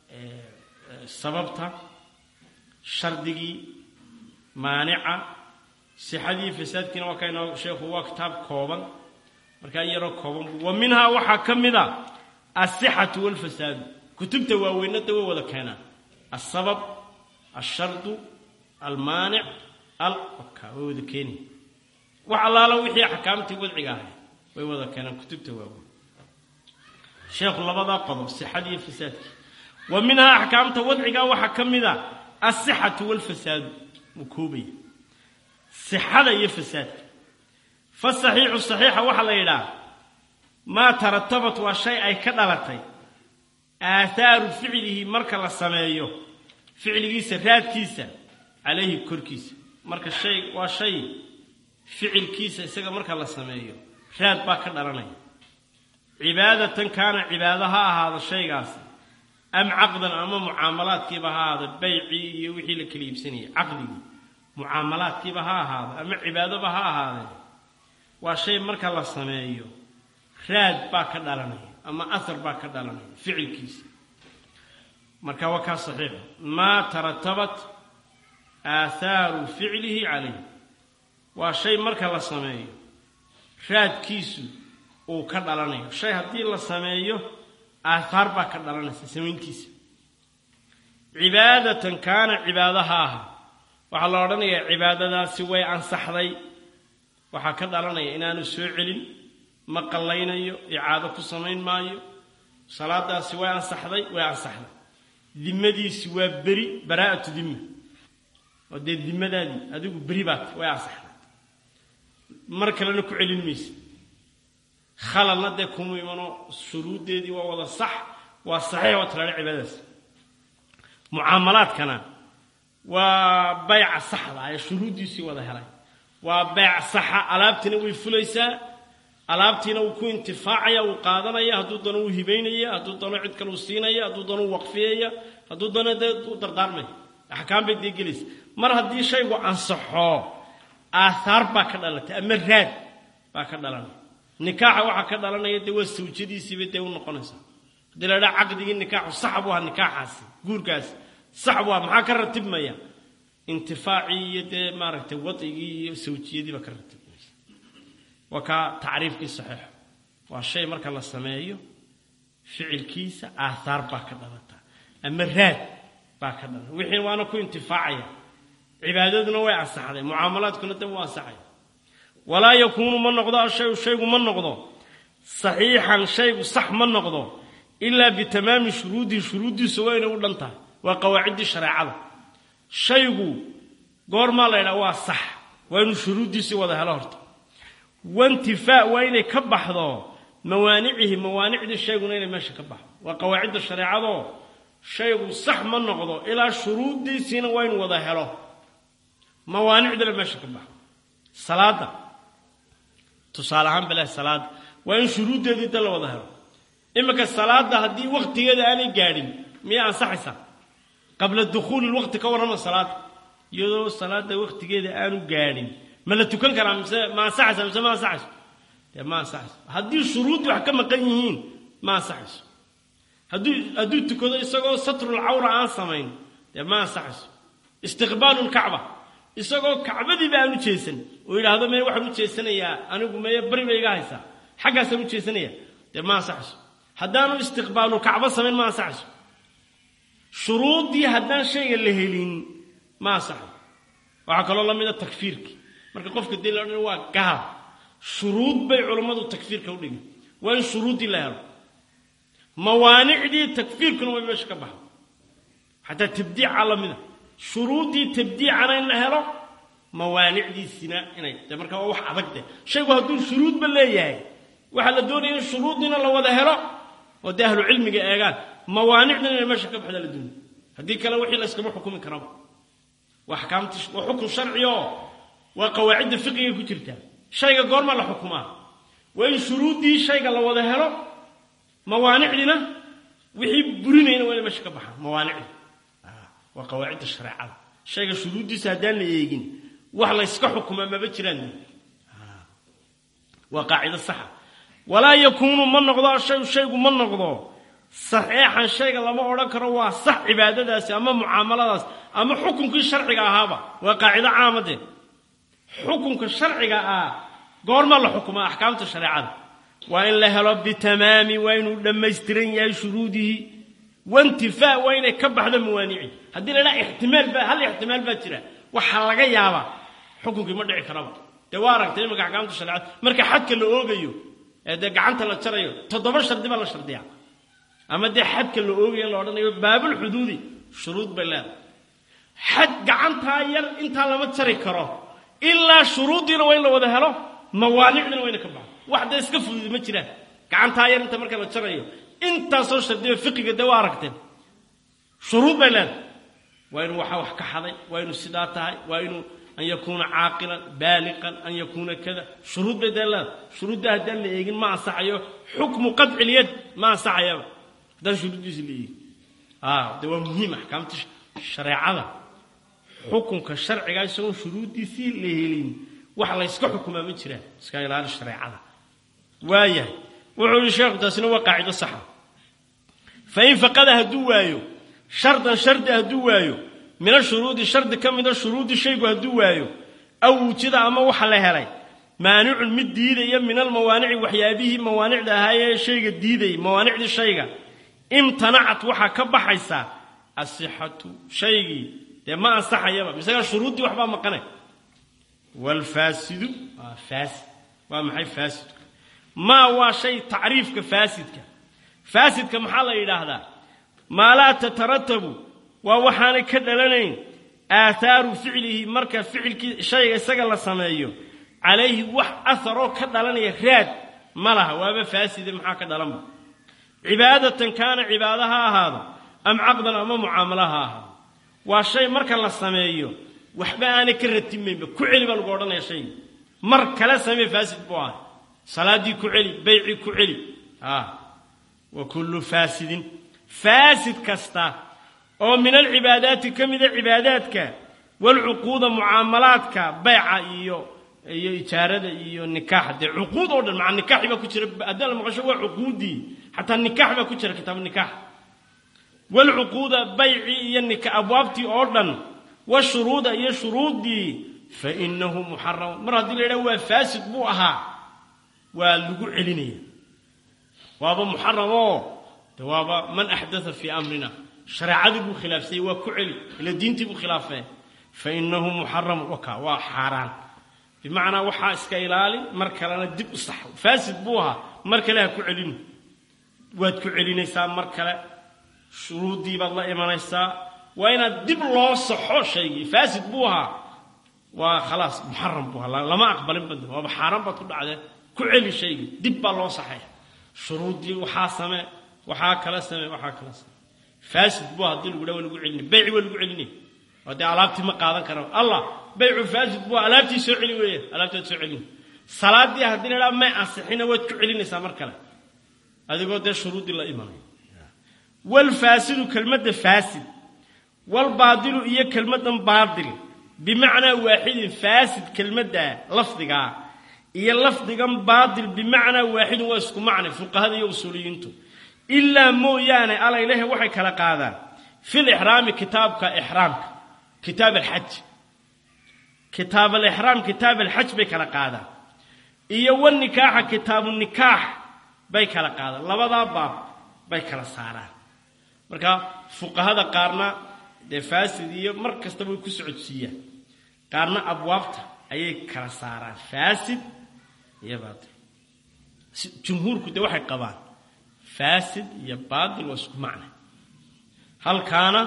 sababta shardigii maanica sixadii fasaadkiina waa kaynoo sheekhu waa kitaab kooban markaa yaroo kooban wa minhaa waxaa ka mid a asixatu walfasaadu kutubta waaweynada way wada keenaan asabab alshardu almaanic al ka way wada keeni wax allaala wixii axkaamtii wadciga ahay way wada keenaan kutubta waaweyn sheekhu labadaa qodob sixadii iyo fasaadkii wa minhaa axkaamta wadciga waxaa ka mid a asixatu walfasaadu wuu koobaya sixada iyo fasaadka fasaxiixu saxiixa waxaa la yidhaha maa taratabat waa shay ay ka dhalatay aahaaru ficlihi marka la sameeyo ficligiisa raadkiisa calayhi korkiisa marka shay waa shay ficilkiisa isaga marka la sameeyo raad baa ka dhalanaya cibaadatan kaana cibaado ha ahaado shaygaasi am caqdan ama mucaamalaadkiiba ha ahaado baycii iyo wixii la kala iibsanayay caqdigii mucaamalaadkiiba ha ahaado ama cibaadoba ha ahaadee waa shay marka la sameeyo raad baa ka dhalanaya ama ahar baa ka dhalanaya ficilkiisa marka waa kaa saxiixa maa taratabat aahaaru ficlihi calayh waa shay marka la sameeyo raadkiisu uu ka dhalanayo shay haddii la sameeyo aathaar baa ka dhalanaysa samayntiisa cibaadatan kaana cibaado ha aha waxaa la odhanayaa cibaadadaasi way ansaxday waxaa ka dhalanaya inaanu soo celin ma qallaynayo icaado ku samayn maayo salaadaasi way ansaxday way ansaxday dimadiisi waa beri baraa'atu dimma oo dee dimadaadii adigu beri baat way ansaxday mar kalena ku celin maysa khalalna dee kuma imano shuruuddeedii waa wada sax waa saxiix waa talaale cibaadadaas mucaamalaadkana waa bayca saxda ee shuruuddiisii wada helay waa bayc saxa alaabtiina way fulaysaa alaabtiina wuu ku intifaacaya wuu qaadanaya hadduu dano uu hibaynaya hadduu dano cid kale uu siinaya hadduu dano uu waqfiyaya hadduu dano dee u dardaarmaya axkaam bay dee gelaysa mar haddii shaygu ansaxo aathaar baa ka dhalatay ama raad baa ka dhalanaya nikaaxa waxaa ka dhalanaya dee waa sawjadiisiiba dee u noqonaysaa haddii la dhaha caqdigii nikaaxu sax buu ahaa nikaaxaasi guurkaasi sax buu aha maxaa ka ratibmaya intifaacii iyo dee maaragtay wadcigii iyo sawjiyadiiba ka ratibmaysa waa kaa tacriifkii saxiixo waa shay marka la sameeyo ficilkiisa aathaar baa ka dhalata ama raad baa ka dhalata wixii waana ku intifaacaya cibaadaduna way ansaxday mucaamalaadkuna dee wuu ansaxaya walaa yakuunu ma noqdo ashayu shaygu ma noqdo saxiixan shaygu sax ma noqdo ilaa bitamaami shuruudihi shuruuddiisu waa inay u dhan tahay waa qawaaciddii shareecada shaygu goormaa la ydhaha waa sax waa inuu shuruuddiisii wada helo horta waintifaa waa inay ka baxdo mawaanicihi mawaanicdii shayguna inay meesha ka baxdo waa qawaacidda shareecadoo shaygu sax ma noqdo ilaa shuruuddiisiina waa inu wada helo mawaanicdana meesha ka baxdo salaadda tusaale ahaan bale salaadda waa in shuruuddeedii da la wada helo iminka salaadda haddii wakhtigeeda aanay gaadhin miyay ansaxaysaa qabla dukhuuli lwaqti ka warrama salaada iyadoo salaadda wakhtigeeda aanu gaadhin ma la tukan karaa mise ma ansaxaysa mise ma ansaxayso dee ma ansaxayso haddii shuruuddii wax ka maqan yihiin ma ansaxayso hadduu hadduu tukado isagoo satrul cawra aan samayn dee ma ansaxayso istiqbaalu lkacba isagoo kacbadiiba aan u jeesan oo yidhaahdo meye waxaan u jeesanayaa anigu meye bari bay iga haysaa xaggaasaan u jeesanaya dee ma ansaxayso haddaanu istiqbaalu kacbo samayn ma ansaxayso shuruuddii haddaan shayga la helin ma ansaxayo waxaa kaloo la mida takfiirki marka qofka dii la odhan waa gaal shuruud bay culammadu takfiirka u dhigin waa in shuruuddii la helo mawaanicdii takfiirkuna way meesha ka baxdo xataa tabdiica la mida shuruuddii tabdiicana in la helo mawaanicdiisina inay de marka waa wax adag de shaygu hadduu shuruudba leeyahay waxaa la doonaya in shuruuddiina la wada helo oo dee ahlu cilmiga eegaan mawaanicdina inay meesha ka baxda la doonaya haddii kale wixii la yskama xukumi karaba waa axkaamti waa xukun sharci oo waa qawaacidda fiqiga ku jirtaa shayga goorma la xukumaa waa in shuruuddii shayga la wada helo mawaanicdina wixii burinayna waa inay meesha ka baxaan mawaanicdi waa qawaacidda shareecada shayga shuruuddiisa haddaan la eegin wax layska xukumaa maba jiraan waa qaacido saxa walaa yakuunu ma noqdo shay shaygu ma noqdo saxeexan shayga lama odhan karo waa sax cibaadadaasi ama mucaamaladaas ama xukunkii sharciga ahaaba waa qaacido caamadee xukunka sharciga ah goorma la xukumaa axkaamta shareecada waa in la helo bitamaami waa inuu dhammaystiran yahay shuruudihi waintifaa waa inay ka baxdo mawaanici haddii la dhaha ixtimaal baa hal ixtimaal baa jira waxaa laga yaabaa xukunkii ma dhici karaba dee waa aragtay imanka axkaamta shareecada marka xadka la oogayo ee dee gacanta la jarayo toddoba shardi baa la shardiyaa ama dee xadka la oogayo la odhanayo baabulxuduudi shuruud bay leedahay xad gacantaa yar intaa lama jari karo ilaa shuruuddiina waa in la wada helo mawaanicdina waa ina ka baxdo wax dee iska fududi ma jiraan gacantaa yar inta marka la jarayo intaasoo shardiba fiqiga dee waa aragteen shuruud bay leedahay waa inuu waxa wax ka xaday waa inuu sidaa tahay waa inuu an yakuuna caaqilan baaliqan an yakuuna kada shuruud bay dee leedahay shuruudda haddaan la eegin ma ansaxayo xukmu qadci lyad ma ansaxayaba haddaan shuruuddiisi la eegin de waa muhiim axkaamta shareecada xukunka sharciga isagoon shuruuddiisii la helin wax layska xukumaa ma jiraan iska ilaali shareecada waayahay wuxuu yihi sheekhu taasina waa qaacido saxa fain faqada hadduu waayo shardan shardi hadduu waayo min ashuruudi shardi ka mida shuruudi shaygu hadduu waayo aw wujida ama waxa la helay maanicun mid diidaya min almawaanici waxyaabihii mawaanicda ahaayee shayga diidayay mawaanicdii shayga imtanacat waxaa ka baxaysa asixatu shaygii dee ma ansaxayaba misagaa shuruuddii waxbaa maqanay waalfaasidu waa faasid waa maxay faasidku maa waa shay tacriifka faasidka faasidka maxaa la yidhaahdaa maa laa tataratabu waa waxaanay ka dhalanayn aahaaru ficlihi marka ficilkii shayga isaga la sameeyo calayhi wax aharoo ka dhalanaya raad ma laha waaba faaside maxaa ka dhalanba cibaadatan kaana cibaado ha ahaado am caqdan ama mucaamalo ha ahaado waa shay marka la sameeyo waxba aanay ka ratimaynba ku celi baa lagu odhanaya shayga mar kale samee faasid buu ahay salaaddii ku celi baycii ku celi wa kullu faasidin faasid kasta oo min alcibaadaati ka mida cibaadaadka walcuquuda mucaamalaadka bayca iyo iyo ijaarada iyo nikaaxa dee cuquud oo dhan maca nikaaxi baa ku jira haddii la maqasho waa cuquudii xataa nikaax baa ku jira kitaabu nikaax walcuquuda baycii iyo nika abwaabtii oo dhan washuruuda iyo shuruuddii fa inahu muxaram mar haddii la yidhaha waa faasid buu ahaa waa lagu celinaya waaba muxaram oo de waaba man axdatha fii amrina shareecadii buu khilaafsayey waa ku celi ila diintii buu khilaafee fa inahu muxaram waka waa xaaraan bimacnaa waxaa iska ilaali mar kalena dib u sax faasid buu ahaa mar kale ha ku celin waad ku celinaysaa mar kale shuruuddii baad la imanaysaa waa inaad dib loo saxo shaygii faasid buu ahaa waa khalaas muxaram buu halaa lama aqbalin bad waaba xaaraan baad ku dhacdee ku celi shaygi dib baa loo saxaya shuruuddii waxaa samee waxaa kala samee waxaa kala samee faasid buu haddii lagu dhaa waa lagu celini beyci waa lagu celinaya oo dee alaabtii ma qaadan kara allah beycu faasid buu alaabtii soo celi weeye alaabtii waad soo celin salaadii haddii la dhaa may ansixina waad ku celinaysaa mar kale adigoo dee shuruuddii la imanay walfaasidu kelmadda faasid walbaadilu iyo kelmaddan baadil bimacnaa waaxidin faasid kelmadda lafdigaa iyo lafdigan baadil bimacnaa waaxidin waa isku macne fuqahada iyo usuuliyiintu ilaa mooyaane alaylehe waxay kala qaadaan fil ixraami kitaabka ixraamka kitaab alxaj kitaab alixraam kitaab alxaj bay kala qaadaan iyo wanikaaxa kitaabu nikaax bay kala qaadaan labadaa baab bay kala saaraan marka fuqahada qaarna dee faasid iyo mar kastaba way ku socodsiiyaan qaarna abwaabta ayay kala saaraan faasid iyo baatil jumhuurku dee waxay qabaan faasid iyo baatil waa isku macna halkaana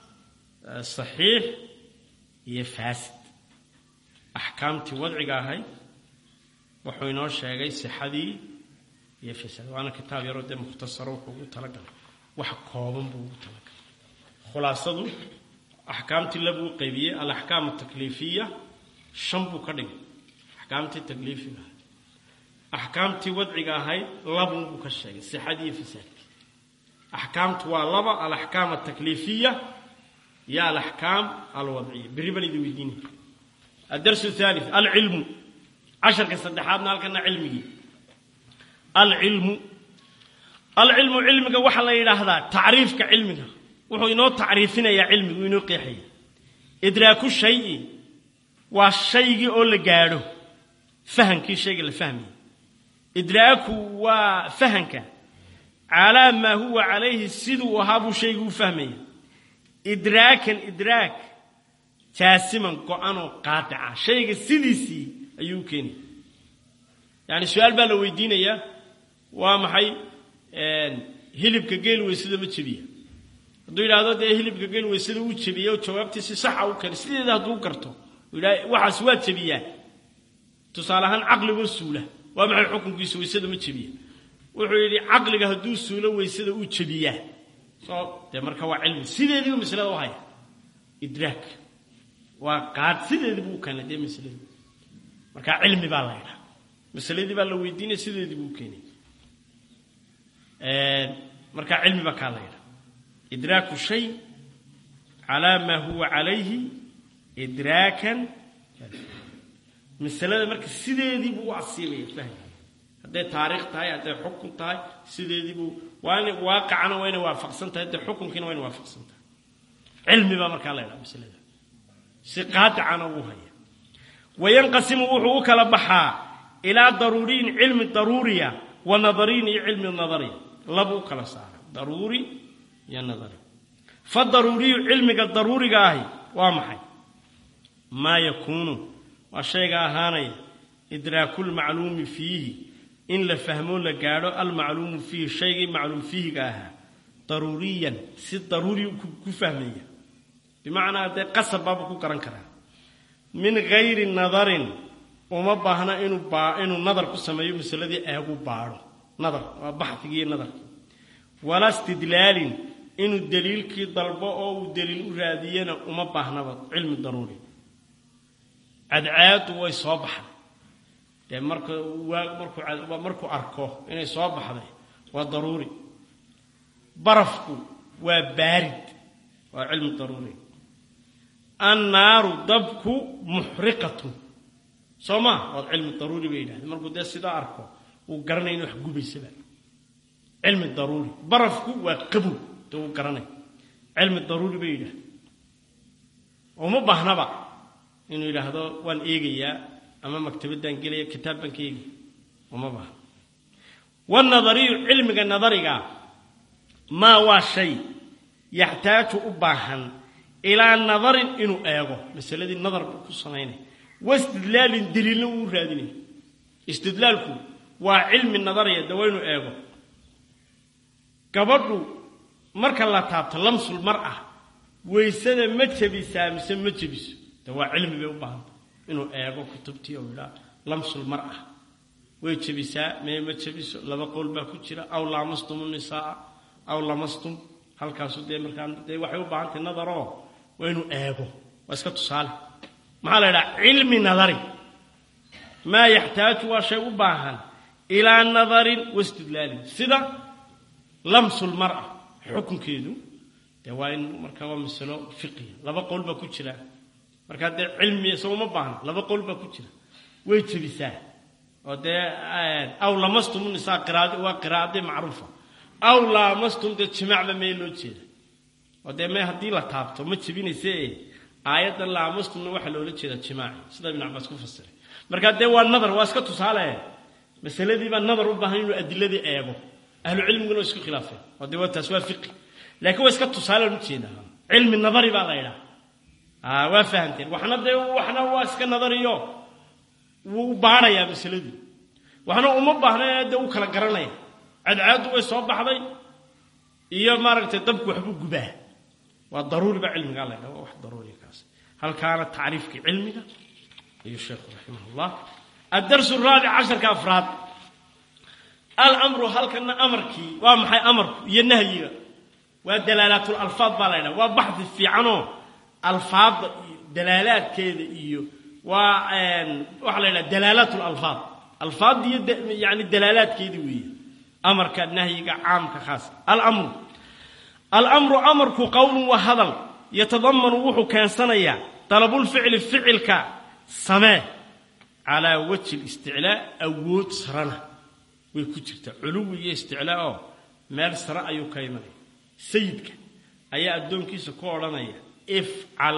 saxiix iyo faasid axkaamtii wadciga ahayd wuxuu inoo sheegay sixadii iyo fasad waana kitaab yaroo dee mukhtasaro wuxuu ugu talagalay wax kooban buu ugu talagalay khulaasadu axkaamtii labuu qaybiyey alaxkaam atakliifiya shan buu ka dhigay axkaamtii takliifiga ahayd axkaamtii wadciga ahayd labun buu ka sheegay sixadii iyo fasaadkii axkaamtu waa laba alaxkaam atakliifiya iyo alaxkaam alwadciya berri baan idin weydiinaya الدرس الثالث العلم عشر كصدحاتنا halkana cilmigii العلم العلم cilmiga waxa la yiraahdaa taariifka cilmiga wuxuu inoo taariifinayaa cilmigu inoo qeexaya idraaku shay'i waa shaygii oo la gaadho fahankii shayga la fahmaya idraaku waa fahanka calaa maa huwa calayhi siduu ahaa buu shaygu u fahmaya idraakan idraak jaasiman go-anoo qaadica shayga sidiisii ayuu u keenaya yacni su-aal baa la weydiinayaa waa maxay hilibka geel weysada ma jebiya hadduu yidhaahdo dee hilibka geel weysada uu jebiya oo jawaabtii si saxa u kari sideeda hadduu garto uu yidhaha waxaas waa jebiyaa tusaale ahaan caqligoo suula waa maxay xukunkiisa weysada ma jebiya wuxuu yidhi caqliga hadduu suulo weysada uu jebiyaa soo dee marka waa cilmi sideediibu maslada u haya idraak waa qaad sideedii buu keenay dee masaladii markaa cilmi baa la ydhaa masaladii baa la weydiinaya sideedii buu keenay markaa cilmi baa kaa la ydhaa idraaku shay calaa maa huwa calayhi idraakan masalada marka sideedii buu u asiibaya fahmi hadday taariikh tahay hadday xukun tahay sideedii buu waa in waaqicana waa inay waafaqsan tahay hadday xukunkiina waa inay waafaqsan tahay cilmi baa markaa la ydhaa masalada si qaadicana uu haya wayanqasimu wuxuu u kala baxaa ilaa daruuriyin cilmi daruuriya wa nadariyin iyo cilmi nadariya labu u kala saara daruuri iyo nadari fa daruuriyu cilmiga daruuriga ahi waa maxay maa yakuunu waa shayga ahaanaya idraakulmacluumi fiihi in la fahmoo la gaadho almacluumu fiihi shaygii macluum fiihiga ahaa daruuriyan si daruuri ku fahmaya bimacnaa dee qasab baaba ku garan karaa min gayri nadarin uma baahna inuu baa inuu nadar ku sameeyo masaladii eegu baadho nadar waa baxdigii iyo nadarkii walaa istidlaalin inuu daliilkii dalbo oo uu daliil u raadiyena uma baahnaba cilmi daruuri cadcaadu way soo baxday dee marka waa markuu markuu arko inay soo baxday waa daruuri barafku waa baarid waa cilmi daruuri annaaru dabku muxriqatun soo maa waad cilmi daruuri bay yidhahdeen markuu dee sidaa arko uu garanaya in wax gubaysaba cilmi daruuri barafku waa qabow dee uu garanaya cilmi daruuri bay yidhahdeen uma baahnaba inuu yidhaahdo waan eegayaa ama maktabaddaan gelaya kitaab baan ka eegaya uma baahna wanadariyu cilmiga nadariga maa waa shay yaxtaaju u baahan ilaa nadarin inuu eego masaladii nadar buu ku samaynaya wastidlaalin daliilna uu raadinaya istidlaalku waa cilmi nadariya de waa inuu eego gabadhu marka la taabto lamsul mar ah waysada ma jebisaa mise ma jebiso de waa cilmi bay u baahanta inuu eego kutubtii oo yidhaa lamsul mar ah way jebisaa mee ma jebiso laba qowl baa ku jira aw laamastum nisaaa aw lamastum halkaasu dee markaa dee waxay u baahan tahay nadaroo waa inuu eego waa iska tusaale maxaa la yidhaha cilmi nadari maa yaxtaaju waa shay u baahan ilaa nadarin wastidlaalin sida lamsul mara xukunkeedu dee waa in markaa waa masalo fiqiya laba qowl baa ku jira markaa dee cilmi isago ma baahna laba qowl baa ku jira way jebisaa oo dee aw lamastum nisaa qiraad waa qiraa'adii macruufa aw laamastum dee jimaacba mee loo jeeda oo dee mee haddii la taabto ma jebinayse aayaddan laamastumna waxaa loola jeedaa jimaaci sida ibn cabaas ku fasiray markaa dee waa nadar waa iska tusaale masaladii baa nadar u baahan inuu adiladii eego ahlu cilmiguna waa isku khilaafeen oo dee waa taas waa fiqi laakiin waa iska tusaaleen ujeedaa cilmi nadari baa la yidhaha waa fahamteen waxna dee waxna waa iska nadariyo wuu u baadhayaa masaladii waxna uma baahna dee u kala garanaya cadcaadu way soo baxday iyo maaragtay dabku waxbuu gubaa waa daruuri ba cilmigaa la ydhaha waa wax daruuriya kaas halkaana tacriifkii cilmiga ayuu sheekhu raximah llah addarsu raabic casharka afraad alamru halkana amarkii waa maxay amarku iyo nahyiga waa dalaalaatul alfaad baa la ydhaha waa baxdi fiicanoo alfaadda iyo dalaalaadkeeda iyo waa waxaa la ydhaha dalaalaat lalfaad alfaadda iyo yani dalaalaadkeeda weeye amarka nahyiga caamka khaas alamru alamru amarku qowlun waa hadal yatadamanu wuxuu keensanayaa dalabulficli ficilka samee calaa wajhi listiclaa awood sarana way ku jirtaa culuwi iyo isticlaa oo meel sare ayuu ka imanaya sayidka ayaa addoonkiisa ku odhanaya ifcal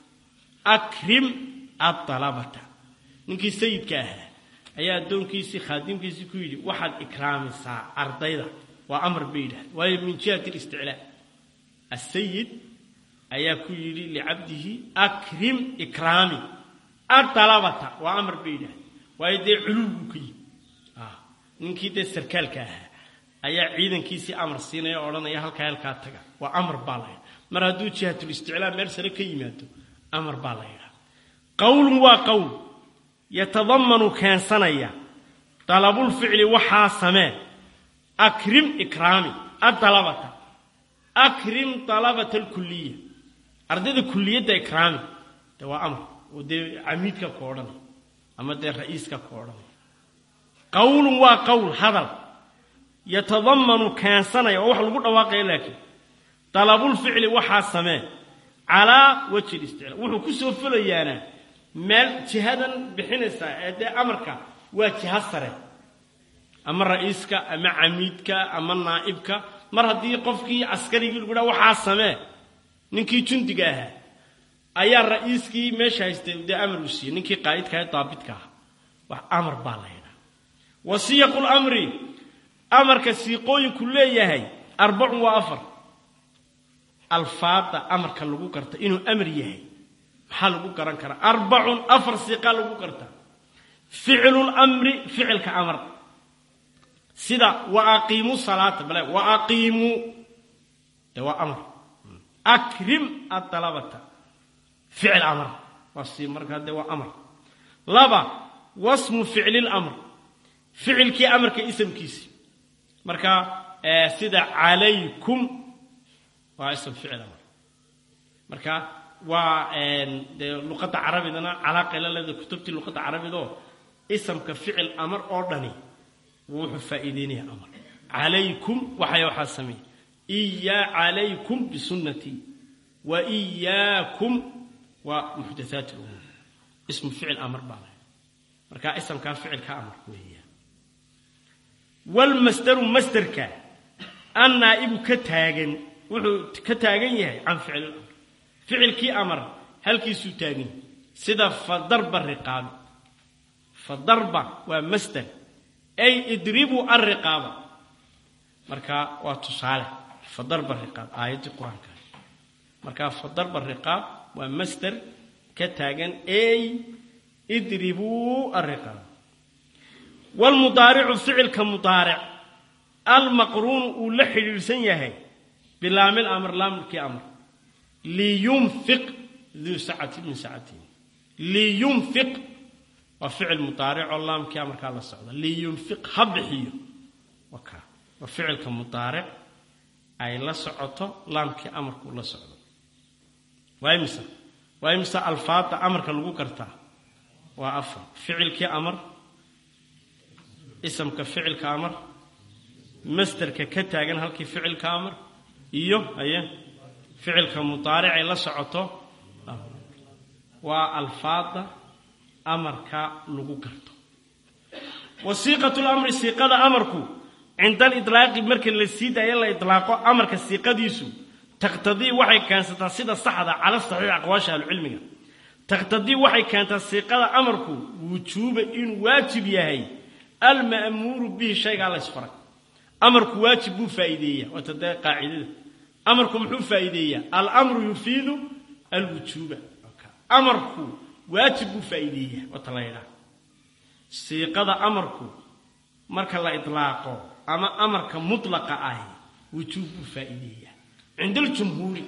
akrim adalabata ninkii sayidka ahaa ayaa addoonkiisii khaadimkiisii ku yidhi waxaad ikraamisaa ardayda waa amar bay yidhahda waayo min jihati listiclaa asayid ayaa ku yidhi licabdihi akrim ikraami adalabata waa amar bay yidhahda waayo dee culuwbuu ka yimi ninkii dee sarkaalka ahaa ayaa ciidankiisii amar siinaya o odhanaya halkaa halkaa taga waa amar baa la ydha mar hadduu jihatlisticlaa meel sare ka yimaado amar baa la ydhaha qowlun waa qowl yatadamanu keensanaya dalabulficli waxaa samee akrim ikraami adalabata akrim dalabata alkuliya ardayda kuliyadda ikraami dee waa amar oo dee camiidka ku odhanaya ama dee ra'iiska ku odhanaya qowlun waa qowl hadal yatadamanu keensanaya oo wax lagu dhawaaqaya laakiin dalabulficli waxaa samee calaa wajhi listiclaa wuxuu ku soo fulayaana meel jihadan bixinaysaa ee dee amarka waa jiha sare ama ra'iiska ama camiidka ama naa'ibka mar haddii qofkii askarigii lagu dhaha waxaa samee ninkii jundiga ahaa ayaa ra'iiskii meesha haystay dee amar uu siiyey ninkii qaa'idka ee daabidka ah wax amar baa la ydhaha wa siyaqu lamri amarka siiqooyinku leeyahay arbacun waa afar alfaada amarka lagu garta inuu amar yahay maxaa lagu garan karaa arbacun afar siiqaa lagu gartaa ficlu lamri ficilka amar sida wa aqiimuu salaata bale wa aqiimuu de waa amar akrim adalabata ficil amar waa si markaa dee waa amar laba wasmu ficli lamr ficilkii amarka isamkiisi marka sida calaykum waa ism ficil amar marka waa dee luqadda carabidana calaaqay la leeda kutubtii luqadda carabidoo isamka ficil amar oo dhani wuxuu faa'iideynaya amar calaykum waxay waxaa sameeyey iyaa calaykum bisunnatii wa iyaakum waa muxdathaat lumuur ismu ficil amar baa lahay marka isamkaa ficilka amar weeya walmasdaru masderka annaa'ibu ka taagan wuxuu ka taagan yahay can ficli lamr ficilkii amar halkiisuu taagan yahay sida fadarba riqaabi fadarba waa masder ay idribuu alriqaaba marka waa tusaale fadarba riqaab aayaddii qur-aanka marka fadarba riqaab waa masder ka taagan ay idribuu alriqaaba wlmudaaricu ficilka mudaaric almaqruunu uu la xidhiidhsan yahay bilaamil amr laamilkii amr liyunfiq duu sacati min sacatihi liyunfiq waa ficil mudaaricoo laamkia markaa la socda liyunfiq ha bixiyo waka waa ficilka mudaaric ay la socoto laamkii amarkuu la socdo waa imisa waa imisa alfaada amarka lagu gartaa waa afar ficilkii amar isamka ficilka amar masderka ka taagan halkii ficilka amar iyo aye ficilka mudaaric ay la socoto waa alfaada amarka lagu garto wasiiqatu lamri siiqada amarku cinda aliطlaaqi marka la sii daayo la ilaaqo amarka siiqadiisu taqtadii waxay keensataa sida saxda cala saxiix aqwaasha ahlucilmiga taqtadii waxay keentaa siiqada amarku wujuuba inuu waajib yahay alma'muuru bihi shaygaa laysfaray amarku waajib buu faa'iideeya waata dee qaacidada amarku muxuu faa'iideeyaa alamru yufiidu alwujuuba amarku waajib buu faa'iideeya waata la ydhaha siiqada amarku marka la idlaaqo ama amarka mutlaqa ahi wujuub buu faa'iideeyaa cinda aljumhuuri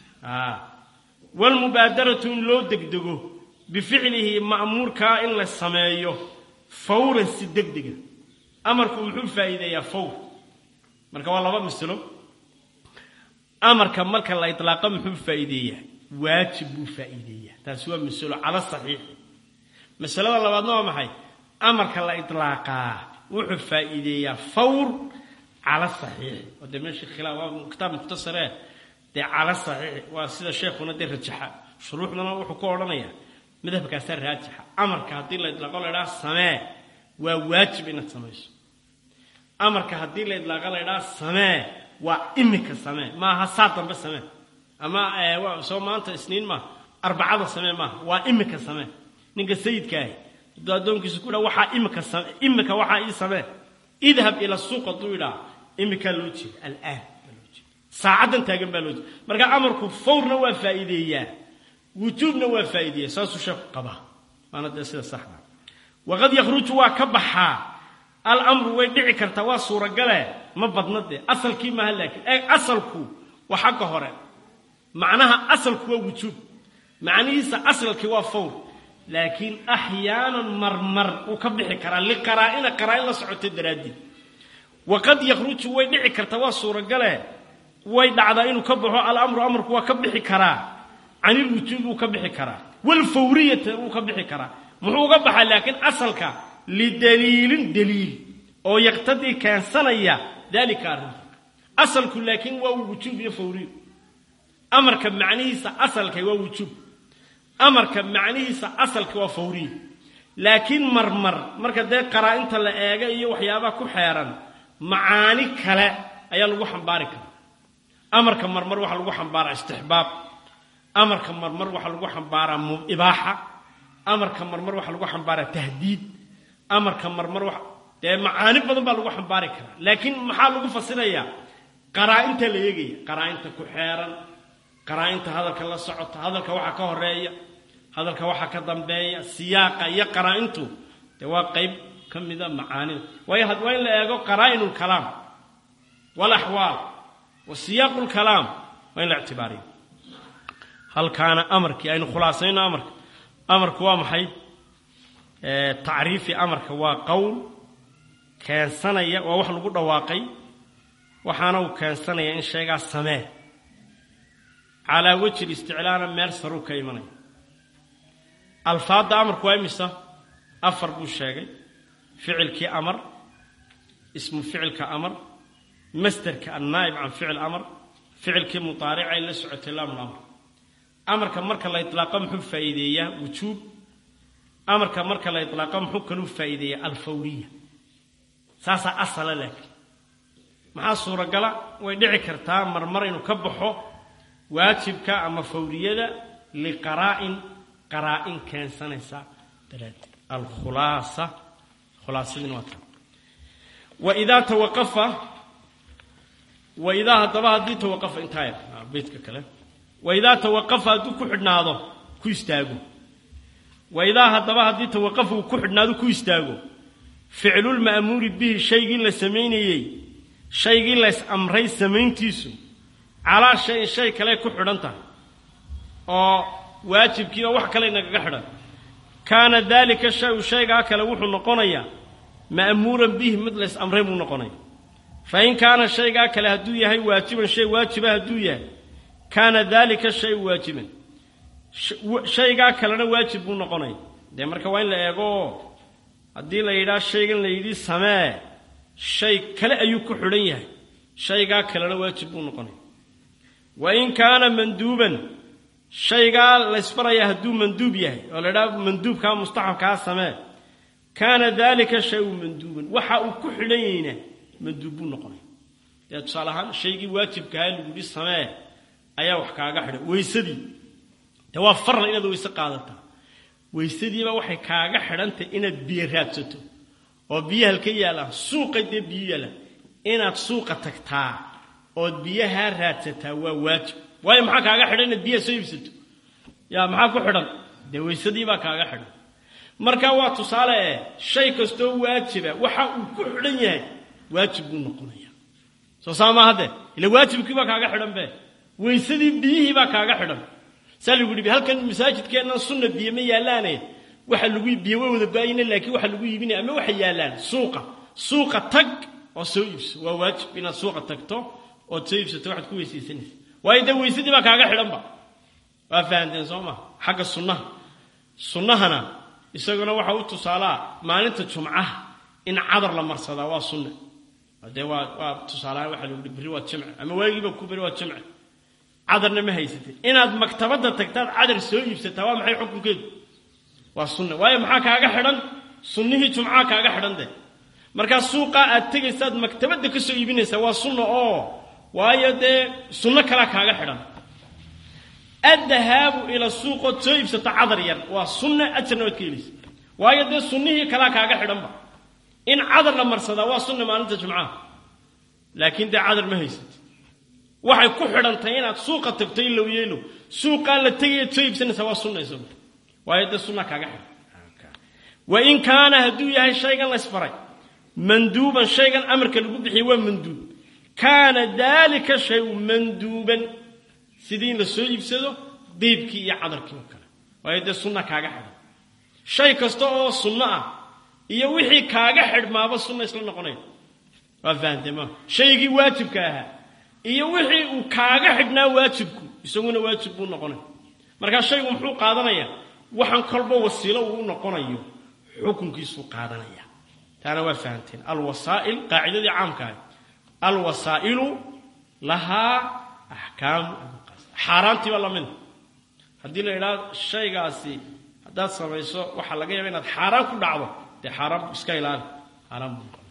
walmubaadaratu in loo degdego bificlihi ma'muurkaa in la sameeyo fawran si degdega amarku muxuu faa'iideeyaa fawr marka waa laba masalo amarka marka la idlaaqo muxuu faa'iideeyaa waajib buu faa'iideeyaa taasi waa masalo cala saxiixi masalada labaadna waa maxay amarka la idlaaqaa wuxuu faa'iideeyaa fawr cala saxiixi oo dee meeshii khilaaf waa kitaab mukhtasaree dee cala saxiixi waa sida sheekhuna dee rajaxa shuruuxdana wuxuu ku odhanayaa madhabkaasaa raajixa amarka haddii la idlaaqo la ydhaha samee waa waajib inaad samayso amarka haddii la idlaaqo la ydhaha samee waa imika samee maaha saa dambe samee ama soo maanta isniin maaha arbacada samee maaha waa imika samee ninka sayidkaahi hadduu addoonkiisa ku dhaa waxaa imika imika waxaa ii samee idhab ila suuq hadduu yidhaa imikaa loo jeeda alaan baa loo jeeda saacaddan taagan baa loo jeeda marka amarku fawrna waa faa'iideeyaa wujuubna waa faa'iideeya saasuu sheeku qabaa waana dee sida saxda waqad yakhruju waa ka baxaa alamru way dhici kartaa waa suuragale ma badna dee asalkii maaha laakiin ee asalku waa xagga hore macnaha asalku waa wujuub macnihiisa asalkii waa fawr laakiin axyaanan marmar wuu ka bixi karaa liqaraa'ina qaraa'in la socota daraaddeed waqad yakhruju way dhici kartaa waa suuragale way dhacdaa inuu ka baxo alamru amarku waa ka bixi karaa canilwujuubi wuu ka bixi karaa walfawriyata wuu ka bixi karaa muxuu uga baxaa laakiin asalka lidaliilin daliil oo yaqtadii keensanaya daalika arrinta asalku laakiin waa wujuub iyo fawriyo amarka macnihiisa asalka waa wujuub amarka macnihiisa asalka waa fawriyo laakiin marmar marka dee qaraa-inta la eega iyo waxyaabaha ku xeeran macaani kale ayaa lagu xambaari karaa amarka marmar waxaa lagu xambaaraa istixbaab amarka marmar waxaa lagu xambaaraa ibaaxa amarka marmar waxaa lagu xambaaraa tahdiid amarka marmar wa dee macaani badan baa lagu xambaari karaa laakiin maxaa lagu fasirayaa qaraa-inta la eegaya qaraa-inta ku xeeran qaraa-inta hadalka la socota hadalka waxaa ka horeeya hadalka waxaa ka dambeeya siyaaqa iyo qaraa-intu dee waa qayb ka mida macaanida waayo waa in la eego qaraa-inu lkalaam walaxwaal wa siyaaqu lkalaam waa in la ictibaariyo halkaana amarkii aynu khulaasayno amarka amarku waa maxay tacriifi amarka waa qowl keensanaya waa wax lagu dhawaaqay waxaana uu keensanaya in sheegaa samee calaa wejhi isticlaana meel saruu ka imanaya alfaadda amarku waa imisa afar buu sheegay ficilkii amar ismu ficilka amar masderka annaa'ib can ficil amar ficilkii mudaaricay la socotay laamul amr amarka marka la itlaaqo muxuu faa'iideeyaa wujuub amarka marka la itlaaqo muxuu kaluu faa'iideeyaa alfawriya saasaa asala laakiin maxaa suuragala way dhici kartaa marmar inuu ka baxo waajibka ama fawriyada liqaraa'in qaraa'in keensanaysa daraaddeed alkhulaasa khulaasadina waa taa waidaa tawaqafa waidaa haddaba haddii tawaqafa intaa yar beydka kale waidaa tawaqafa hadduu ku xidhnaado ku istaago waidaa haddaba haddii tawaqafa uu ku xidhnaado ku istaago ficlulma'muuri bihi shaygii la samaynayey shaygii lays amray samayntiisu calaa shayin shay kale ku xidhan tahay oo waajibkii oo wax kale nagaga xidhan kaana daalika shayu shaygaa kale wuxuu noqonayaa ma'muuran bihi mid lays amray buu noqonaya fa in kaana shaygaa kale hadduu yahay waajiban shay waajiba hadduu yahay kaana daalika shayu waajiban shaygaa kalena waajib buu noqonaya dee marka waa in la eego haddii la yidhaah shaygan la yidhi samee shay kale ayuu ku xidhan yahay shaygaa kalena waajib buu noqonaya wa in kaana manduuban shaygaa laysbarayaa hadduu manduub yahay oo la idhaha manduubkaa mustaxabkaa samee kaana daalika shayu manduuban waxa uu ku xidhan yahayna manduub buu noqonaya dee tusaale ahaan shaygii waajibkahaa lagu yidhi samee ayaa wax kaaga xidhan weysadii dee waa farla inaad weyse qaadataa weysadiiba waxay kaaga xidhantahy inaad biyo raadsato oo biyo halka yaallaan suuqay dee biyo yaallaan inaad suuqa tagtaa ood biyahaa raadsataa waa waajib waayo maxaa kaaga xidhan inaad biyaha soo iibsato yaa maxaa ku xidhan dee weysadiibaa kaaga xidhan marka waa tusaale eh shay kastoo waajiba waxa uu ku xidhan yahay waajib buu noqonaya soo saa maa haddee ila waajibkiibaa kaaga xidhan be weysadii biyihiibaa kaaga xidhan saa lagu yidhi halkan masaajidkeennan sunna biyo ma yaallaane waxa lagu biyo way wada baayina laakiin waxa lagu iibinaya ama waxa yaallaan suuqa suuqa tag oo soo iibso waa waajib inaad suuqa tagto ood soo iibsato waxaad ku weysaysanaysa waayo dee weysadii baa kaaga xidhanba waa fahanteen soo maa xagga sunnaha sunnahana isaguna waxa u tusaalaa maalinta jumcaha in cadar la marsadaa waa sunna dee waa waa tusaalaha waxa lagu yihi berri waa jimce ama waagiiba ku berri waa jimce cadarna ma haysatay inaad maktabadda tagtaad cadar soo iibsataa waa maxay xukunkeedu waa sunna waayo maxaa kaaga xidhan sunnihii jumcaha kaaga xidhan de markaa suuqaa aad tegaysaad maktabadda ka soo iibinaysaa waa sunna oo waayo dee sunno kalaa kaaga xidhan addahaabu ila suuqood soo iibsato cadar yar waa sunna ajarna waad ka helaysa waayo dee sunnihii kalaa kaaga xidhanba in cadar la marsadaa waa sunna maalinta jumcaha laakiin dee cadar ma haysatay waxay ku xidhantahay inaad suuqa tagto ilow yeelow suuqaa la tegayaad soo iibsanaysaa waa sunna isagu waayo dee sunna kaaga xidhan wa in kaana hadduu yahay shaygan laysfaray manduuban shaygan amarka lagu bixiyey waa manduub kaana daalika shayu manduuban sidii in la soo iibsado diibkii iyo cadarkii oo kale waayo dee sunna kaaga xidhan shay kasta oo sunno ah iyo wixii kaaga xidhmaaba sunna isla noqonaya waa fahamtee ma shaygii waajibka ahaa iyo wixii uu kaaga xidhnaa waajibku isaguna waajib buu noqonaya markaa shaygu muxuu qaadanayaa waxaan kolba wasiilo uu u noqonayo xukunkiisuu qaadanaya taana waa fahamteen alwasaa'il qaacidadii caamka ahay alwasaa'ilu lahaa axkaamu xaaraantii baa lamida haddii la idhaha shaygaasi haddaad samayso waxaa laga yaaba inaad xaaraan ku dhacdo dee xaaraan iska ilaali xaaraan buu noqonaya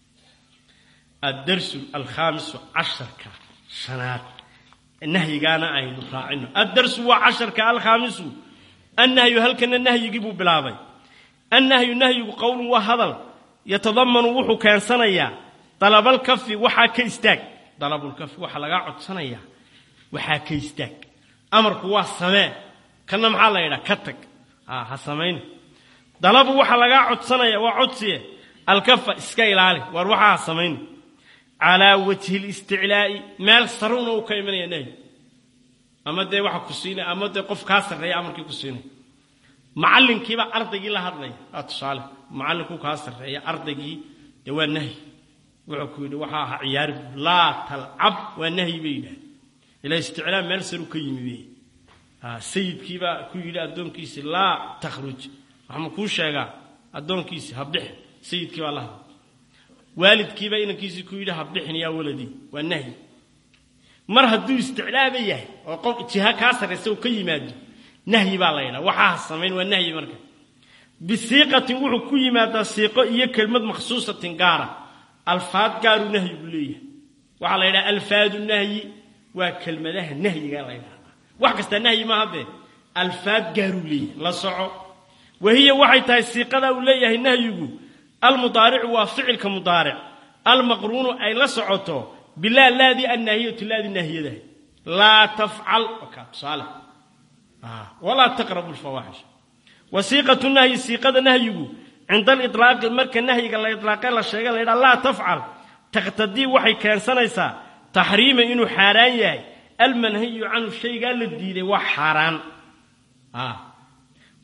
addarsu alkhaamisu casharka shanaad nahyigaana aynu raacino addarsu waa casharka alkhaamisu annahyu halkana nahyigii buu bilaabay annahyu nahyigu qowlun waa hadal yatadamanu wuxuu keensanayaa dalabalkafi waxaa ka istaag dalabulkafi waxaa lagaa codsanayaa waxaa ka istaag amarku waa samee kana maxaa la yidhaha ka tag ha samayn dalabu waxaa lagaa codsanaya waa codsiye alkafa iska ilaali waar waxaa ha samayn calaa wajhi listiclaa'i meel saruna uu ka imanaya nahyi ama dee waxa ku siinaya ama dee qof kaa sarreeya amarkii ku siinaya macallinkiibaa ardaygii la hadlaya aa tusaale macallinkuu kaa sarreeya ardaygii dee waa nahyi wuxuu ku yidhi waxaa aha ciyaari laa talcab waa nahyi bay yidhahdeen ilaa isticlaa meel saru ka yimi wey sayidkiibaa ku yidhi addoonkiisi laa takhruj waxma kuu sheegaa addoonkiisi ha bixin sayidkii baa la hadlay waalidkiibaa inankiisii ku yidhi ha bixin yaa waladii waa nahyi mar hadduu isticlaaba yahay oo qof jiha kaa sarraysa uu ka yimaado nahyi baa la yidhaha waxaa ha samayn waa nahyi marka bisiiqatin wuxuu ku yimaadaa siiqo iyo kelmad makhsuusatin gaara alfaad gaaruu nahyigu leeyahay waxaa la yidhaha alfaadu nahyi waa kelmadaha nahyiga la ydhahdaa wax kasta nahyi ma haddee alfaad gaaruu leeyahay la soco wahiya waxay tahay siiqadaa uu leeyahay nahyigu almudaaricu waa ficilka mudaaric almaqruunu ay la socoto bilaa laadii annaahiyatu laadii naahiyadahay laa tafcal okaa tusaale walaa taqrabu lfawaaxish wasiiqatu nahyi siiqada nahyigu cinda aliطlaaqi marka nahyiga la idlaaqe la sheega la ydhaha laa tafcal taqtadii waxay keensanaysaa taxriima inuu xaaraan yahay almanhayu canhu shaygaa la diiday waa xaaraan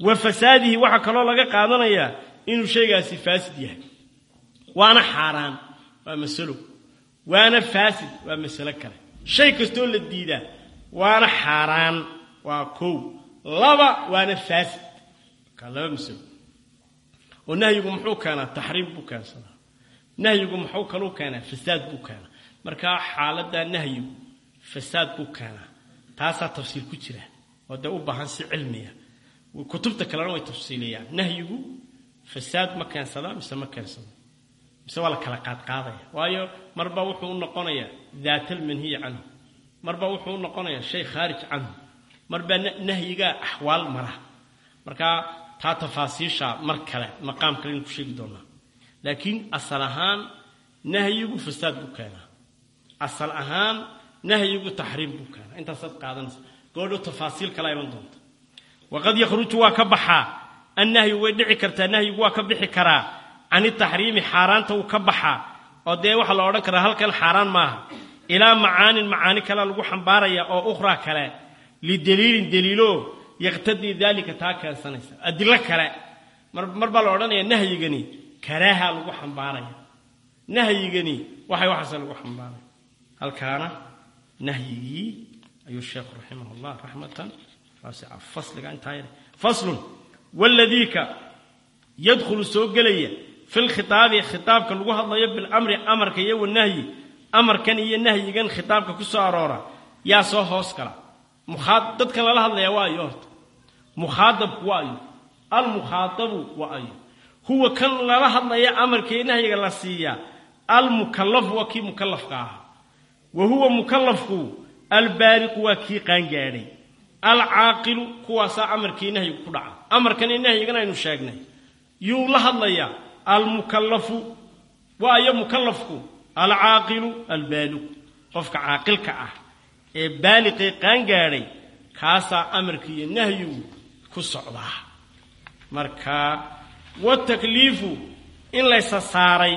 wa fasaadihi waxaa kaloo laga qaadanayaa inuu shaygaasi faasid yahay waana xaaraan waa masalo waana faasid waa masalo kale shay kastoo la diidaa waana xaaraan waa kow laba waana faasid markaa laba masalo oo nahyigu muxuu keenaa taxriim buu keensadaa nahyigu muxuu kaluu keenaa fasaad buu keenaa markaa xaaladdaa nahyigu fasaad buu keenaa taasaa tafsiil ku jira oo dee u baahan si cilmiya kutubta kalena way tafsiiliyaan nahyigu fasaad ma keensadaa mise ma keensado mise waa la kala qaadqaadaya waayo marba wuxuu u noqonayaa daat almanhiyi canhu marba wuxuu u noqonayaa shay khaarij canhu marba nahyigaa axwaal mara markaa taa tafaasiisha mar kale maqaam kale inu ku sheegi doonaa laakiin asal ahaan nahyigu fasaad buu keenaa asal ahaan nahyigu taxriim buu keenaa intaasaad qaadanaysa goodhow tafaasiil kala iman doonta waqad yakhruju waa ka baxaa annahyu way dhici kartaa nahyigu waa ka bixi karaa can itaxriimi xaaraanta wuu ka baxaa oo dee waxaa la odhan karaa halkan xaaraan maaha ilaa macaanin macaani kalea lagu xambaaraya oo ukhraa kale lidaliilin daliilo yaqtadii daalika taa keensanaysa adilo kale mar baa la odhanaya nahyigani karaaha lagu xambaaraya nahyigani waxay waxaase lagu xambaaraya halkaana nahyigii ayuu sheekhu raximah llah raxmatan waasica fasliga intaa yar faslun waladiika yadkhulu soo gelaya fi lkhitaabi khitaabka lagu hadlayo bilamri amarka iyo wanahyi amarkan iyo nahyigan khitaabka ku soo aroora yaa soo hoos gala dadkan lala hadlaya waa ayo horta mukhaadabku waa ayo almukhaadabu waa ayo huwa kan lala hadlaya amarka iyo nahyiga la siiyaa almukallafu waa kii mukallafka ahaa wa huwa mukallafku albaaliqu waa kii qaangaadhay alcaaqilu kuwaasaa amarkii nahyigu ku dhaca amarkan iyo nahyigan aynu sheegnay yuu la hadlayaa almukallafu waa ayo mukallafku alcaaqilu albaaliqu qofka caaqilka ah ee baaliqee qaangaadhay kaasaa amarka iyo nahyigu ku socdaa marka watakliifu in laysa saaray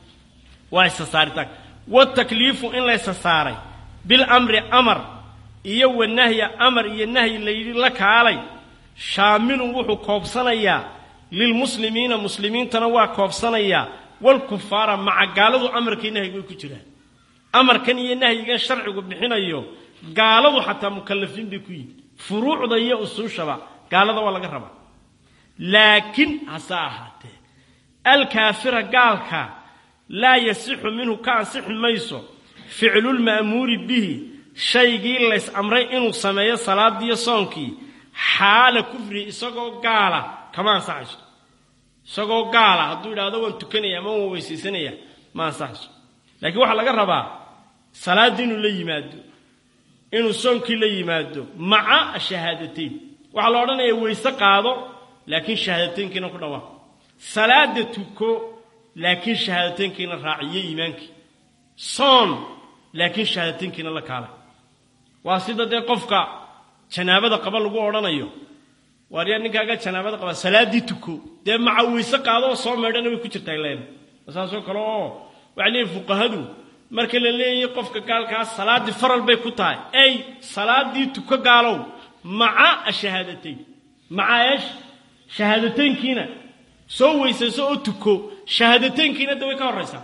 waa isa saaritaan watakliifu in laysa saaray bilamri amar iyo wanahya amar iyo nahyi layidhi la kaalay shaamilun wuxuu koobsanayaa lilmuslimiina muslimiintana waa koobsanayaa walkufaara maca gaaladu amarkii nahyigu way ku jiraan amarkan iyo nahyigan sharcigu bixinayo gaaladu xataa mukallafiin bay ku yihin furuucda iyo usuushaba gaalada waa laga rabaa laakiin hase ahaatee alkaafira gaalka laa yasixu minhu ka ansixi mayso ficlulma'muuri bihi shaygii lays amray inuu sameeyo salaadiiyo soonkii xaala kufri isagoo gaala kama ansaxayso isagoo gaala hadduu idhaahdo waan tukanaya ama waan weysaysanaya ma ansaxayso laakiin waxaa laga rabaa salaaddii inuu la yimaado inuu soonkii la yimaado maca shahaadateyn waxaa la odhanaya weyse qaado laakiin shahaadateynkiina ku dhawaaq salaada tuko laakiin shahaadateynkiina raaciyo iimaankii soon laakiin shahaadateynkiina la kaalay waa sida dee qofka janaabada qaba lagu odhanayo waaryaa ninkaaga janaabada qaba salaaddii tuko dee maca weyse qaado oo soo meedhana way ku jirtaa leen saasoo kale oo waxay leeyihin fuqahadu marka la leeyahay qofka gaalkaas salaaddii faral bay ku tahay ey salaaddii tuko gaalow maca ashahaadateyn maca eesh shahaadateynkiina soo weysayso oo tuko shahaadateynkiina de way ka horraysaa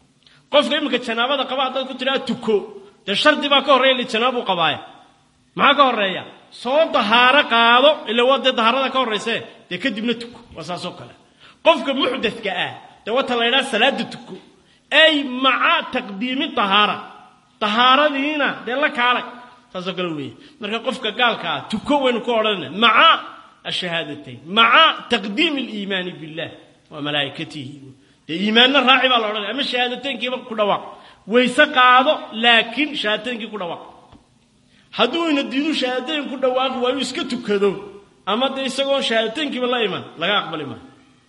qofka iminka janaabada qaba haddaad ku tidhaha tuko dee shardi baa ka horreeya li janaabuu qabaaya maxaa ka horreeya soo dahaaro qaado ila waa dee dahaarada ka horraysee dee kadibna tuko waa saasoo kale qofka muxdadka ah dee wata la ydhaha salaada tuko ay maca taqdiimi dahaara dahaaradiina dee la kaalay saasoo kale weeye marka qofka gaalka ah tuko waynu ku odhanayna maca ashahaadatayn maca taqdiimi aliimaani billah wa malaa'ikatihi dee iimaanna raaci baa la odhanaya ama shahaadateynkiiba ku dhawaaq wayse qaado laakiin shahaadateyinkii ku dhawaaq hadduu ina diidu shahaadateyn ku dhawaaqi waayu iska tukado ama dee isagoon shahaadateynkiiba la iman laga aqbali maayo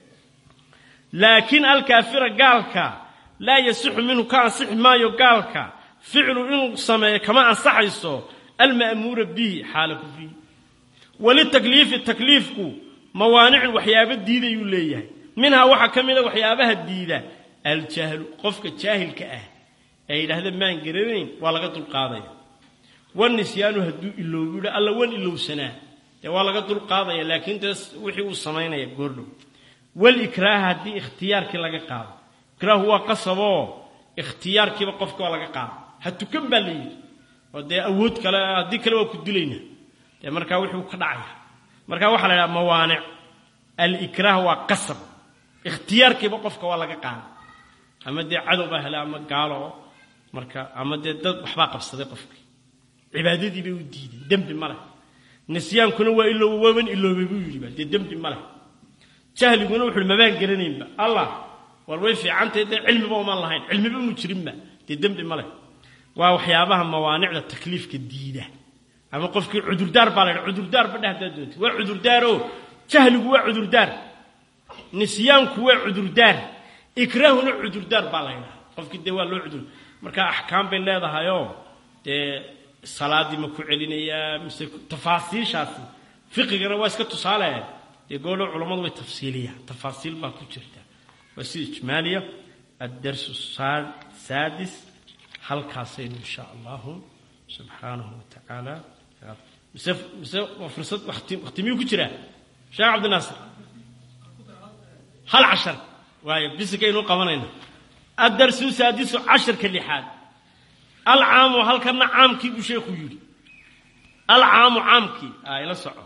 laakiin alkaafira gaalka laa yasixu minhu ka ansixi maayo gaalka ficlu inuu sameeyo kama ansaxayso alma'muura bihi xaala kufrihi walitakliifi takliifku mawaanicun waxyaabo diidayuu leeyahay minhaa waxaa ka mida waxyaabaha diida aljahlu qofka jaahilka ah ee yidhaahda maan garanayn waa laga dulqaadaya wanisyaanu hadduu iloobu yidha alla wan ilowsanaa dee waa laga dul qaadaya laakiin dee wixii uu samaynaya goordhow walikraaha haddii ikhtiyaarkii laga qaado ikraahu waa qasaboo ikhtiyaarkiiba qofka waa laga qaado ha tukan baa la yidhi oo dee awood kale haddii kale waa ku dilaynaa dee markaa wixii ka dhacaya markaa waxaa la idhaha mawaanic alikraah waa qasab ikhtiyaarkiiba qofka waa laga qaada ama dee cadow baa hela ama gaalo marka ama dee dad waxbaa qabsaday qofkii cibaadadii bay u diideen dembi ma leh nisyaankuna waa ilooba waaban iloobay buu yidhi ba dee dembi ma leh jahliguna wuxuuhi mabaan garanaynba allah war way fiicantahay dee cilmiba umaan lahayn cilmiba mu jirinba dee dembi ma leh waa waxyaabaha mawaanicda takliifka diida ama qofkii cudurdaar baa la ydha cudurdaar badhe haddaad doonti waa cudurdaaro jahligu waa cudurdaar nisyaanku waa cudurdaar ikraahuna cudurdaar baa la ydhaha qofkii dee waa loo cudur marka axkaam bay leedahayoo dee salaadii ma ku celinayaa mise tafaasiishaasi fiqigana waa iska tusaale dee goodho culammadu way tafsiiliyaan tafaasiil baa ku jirta waa si ijmaaliya addarsu saadis halkaasaynu insha allahu subxaanahu wa tacaala mise mise waa fursad wakti miyuu ku jiraa sheekh cabdinaasir hal cashar waayo bisikaynu qabanayna addarsu saadisu casharka lixaad alcaamu halkana caamkii buu sheekhu yidhi alcaamu caamkii ila soco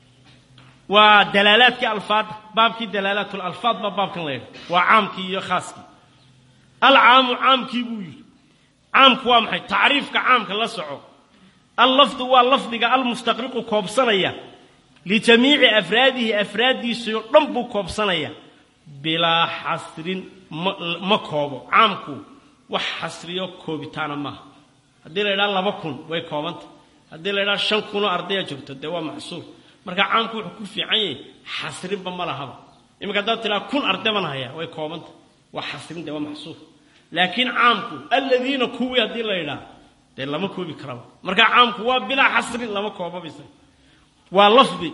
waa dalaalaadkii alfaada baabkii dalaalaat lalfaad baa baabkan la ydha waa caamkii iyo khaaskii alcaamu caamkii buu yidhi caamku waa maxay tacriifka caamka la soco allafdu waa lafdiga almustaqriqu koobsanaya lijamiici afraadihi afraaddiisao dhan buu koobsanaya bilaa xasrin ma koobo caamku wax xasriyo koobitaana maaha haddii la ydhaha laba kun way koobanta haddii la ydhaha shan kunoo ardaya joogto dee waa maxsuur marka caamku wuxuu ku fiican yahay xasrinba ma lahaba iminka haddaad tidhaha kun arday baan hayaa way koobanta waa xasrin dee waa maxsuur laakiin caamku aladiina kuwii haddii la ydhaha dee lama koobi karaba marka caamku waa bilaa xasrin lama koobabisa waa lafdi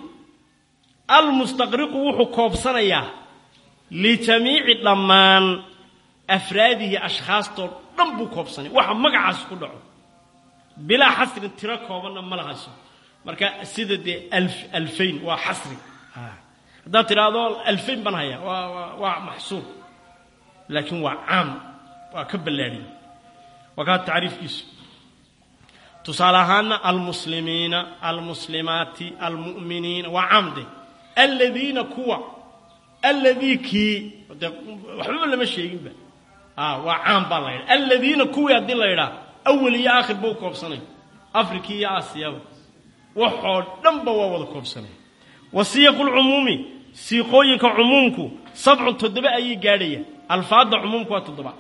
almustaqriqu wuxuu koobsanayaa lijamiici dhammaan afraadihi ashkhaastoo dhan buu koobsanaya waxa magacaas ku dhaco bilaa xasrin tiro koobanna ma lahayso marka sida dee alfayn waa xasri haddaad tidhaahdo alfayn baan hayaa waa maxsuur laakiin waa caam waa ka ballaadhiya waa kaa tacriifkiisu tusaale ahaana almuslimiina almuslimaati almu'miniina waa caamde aladiina kuwa alladii kii de waxbaba lama sheeginba waa caam baa la yidha aladiina kuwii haddii la yidhaa awal iyo aakhir ba u koobsanay afriki iyo aasiyaba waxoo dhanba waa wada koobsanay wa siyaqu lcumuumi siiqooyinka cumuumku sabcun toddoba ayay gaadhayaan alfaadda cumuumku waa toddoba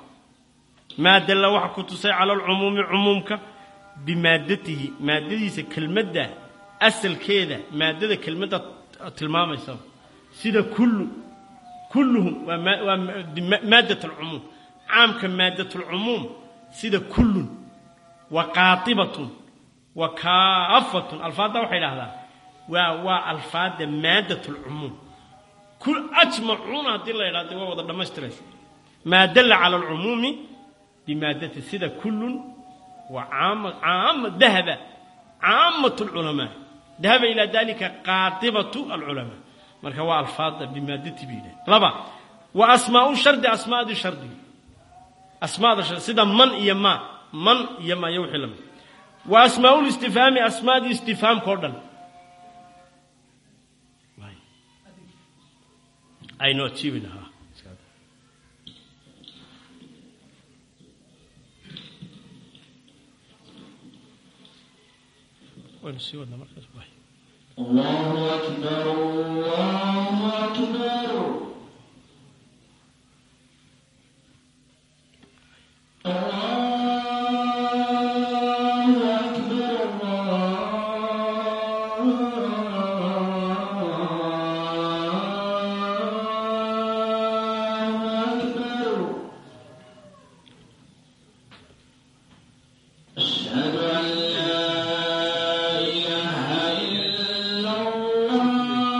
maa dalla waxa ku tusay cala alcumuumi cumuumka bimaadatihi maadadiisa kelmadda asalkeeda maaddada kelmadda tilmaamaysa sida kullu kulluhum waa maaddat alcumuum caamka maaddat alcumuum sida kullun wa qaatibatun wa kaafatun alfaadda waxay idhahdaa waa waa alfaadda maaddat alcumuum ajmacuuna haddii la yidhahdo waa wada dhammaystiraysa maa dalla cala alcumuumi bimaadati sida kullun wa caama caama dahaba caamat alculamaa dahaba ilaa dalika qaatibatu alculamaa marka waa alfaadda bimaadati bay yidhaha laba wa asmaau shardi asmaadii shardiga asmaada shardi sida man iyo ma man iyo ma iyo wixii lamid wa asmaau listifhaami asmaadii istifhaamka o dhan aynu ajiibi lahaa waynu sii wadnaa markaas waay الله أكبر الله أكبر الله أكبر الله أكبر أشهد أن لا إله إلا الله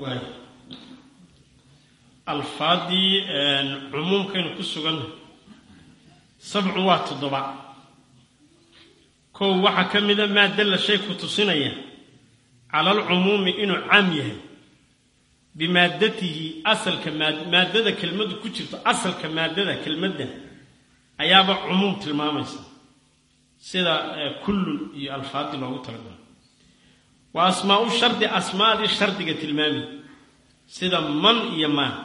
waay alfaadii cumuumkaynu ku suganna sabcu waa toddoba kow waxaa ka mida maa dalla shay ku tusinaya cala alcumuumi inuu caam yahay bimaadatihi asalka maad maaddada kelmaddu ku jirto asalka maaddada kelmadda ayaaba cumuum tilmaamaysa sida kullun iyo alfaadii loogu talagalo wa asmaau shardi asmaadii shardiga tilmaami sida man iyo maa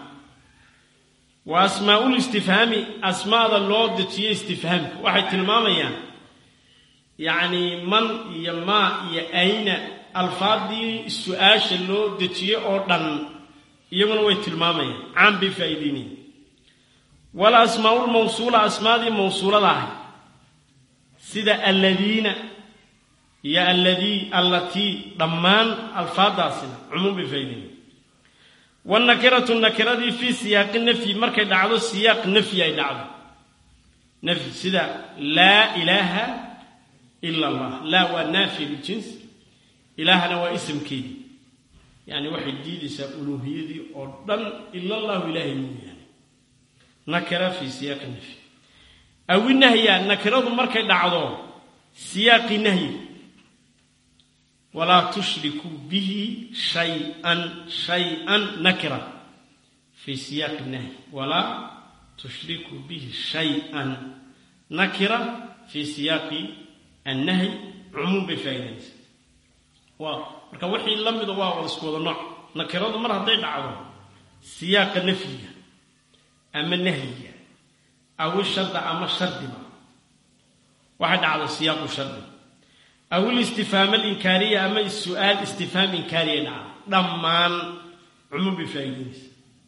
wa asmaa'ul istifhaami asmaada loo dejiyo istifhaamka waxay tilmaamayaan yacni man iyo maa iyo ayna alfaadii su-aasha loo dejiyo oo dhan iyaguna way tilmaamayaan caan bay faa'iideynayaan wal asmaa'u lmawsuula asmaadii mawsuulada ahay sida alladiina iyo alladii allatii dhammaan alfaadaasina cumuum bay faa'ideynayaan wannakiratu nakiradii fii siyaaqi nafyi markay dhacdo siyaaq nafyi ay dhacdo nafyi sida laa ilaaha ila allah laa waa naafiya biljins ilaahana waa isamkeedii yani waxay diidaysaa uluuhiyadii oo dhan ila allahu ilaahay mooyaane nakira fii siyaaqi nafyi awi nahya nakiradu markay dhacdo siyaaqi nahyi walaa tushrikuu bihi shay-an shay-an nakira fii siyaaqi nahyi walaa tushrikuu bihi shay-an nakira fii siyaaqi annahyi cumuum bay faa'idanaysaa waa marka wixii la mida waa wada isku wada nooc nakiradu mar hadday dhacdo siyaaqa nafyiga ama nahyiga awi sharda ama shardiba waxay dhacdo siyaaqu shardi awil istifhaam alinkaariya ama su-aal istifhaam inkaariya dhacdo dhammaan cumuum bay faa'iidinaysa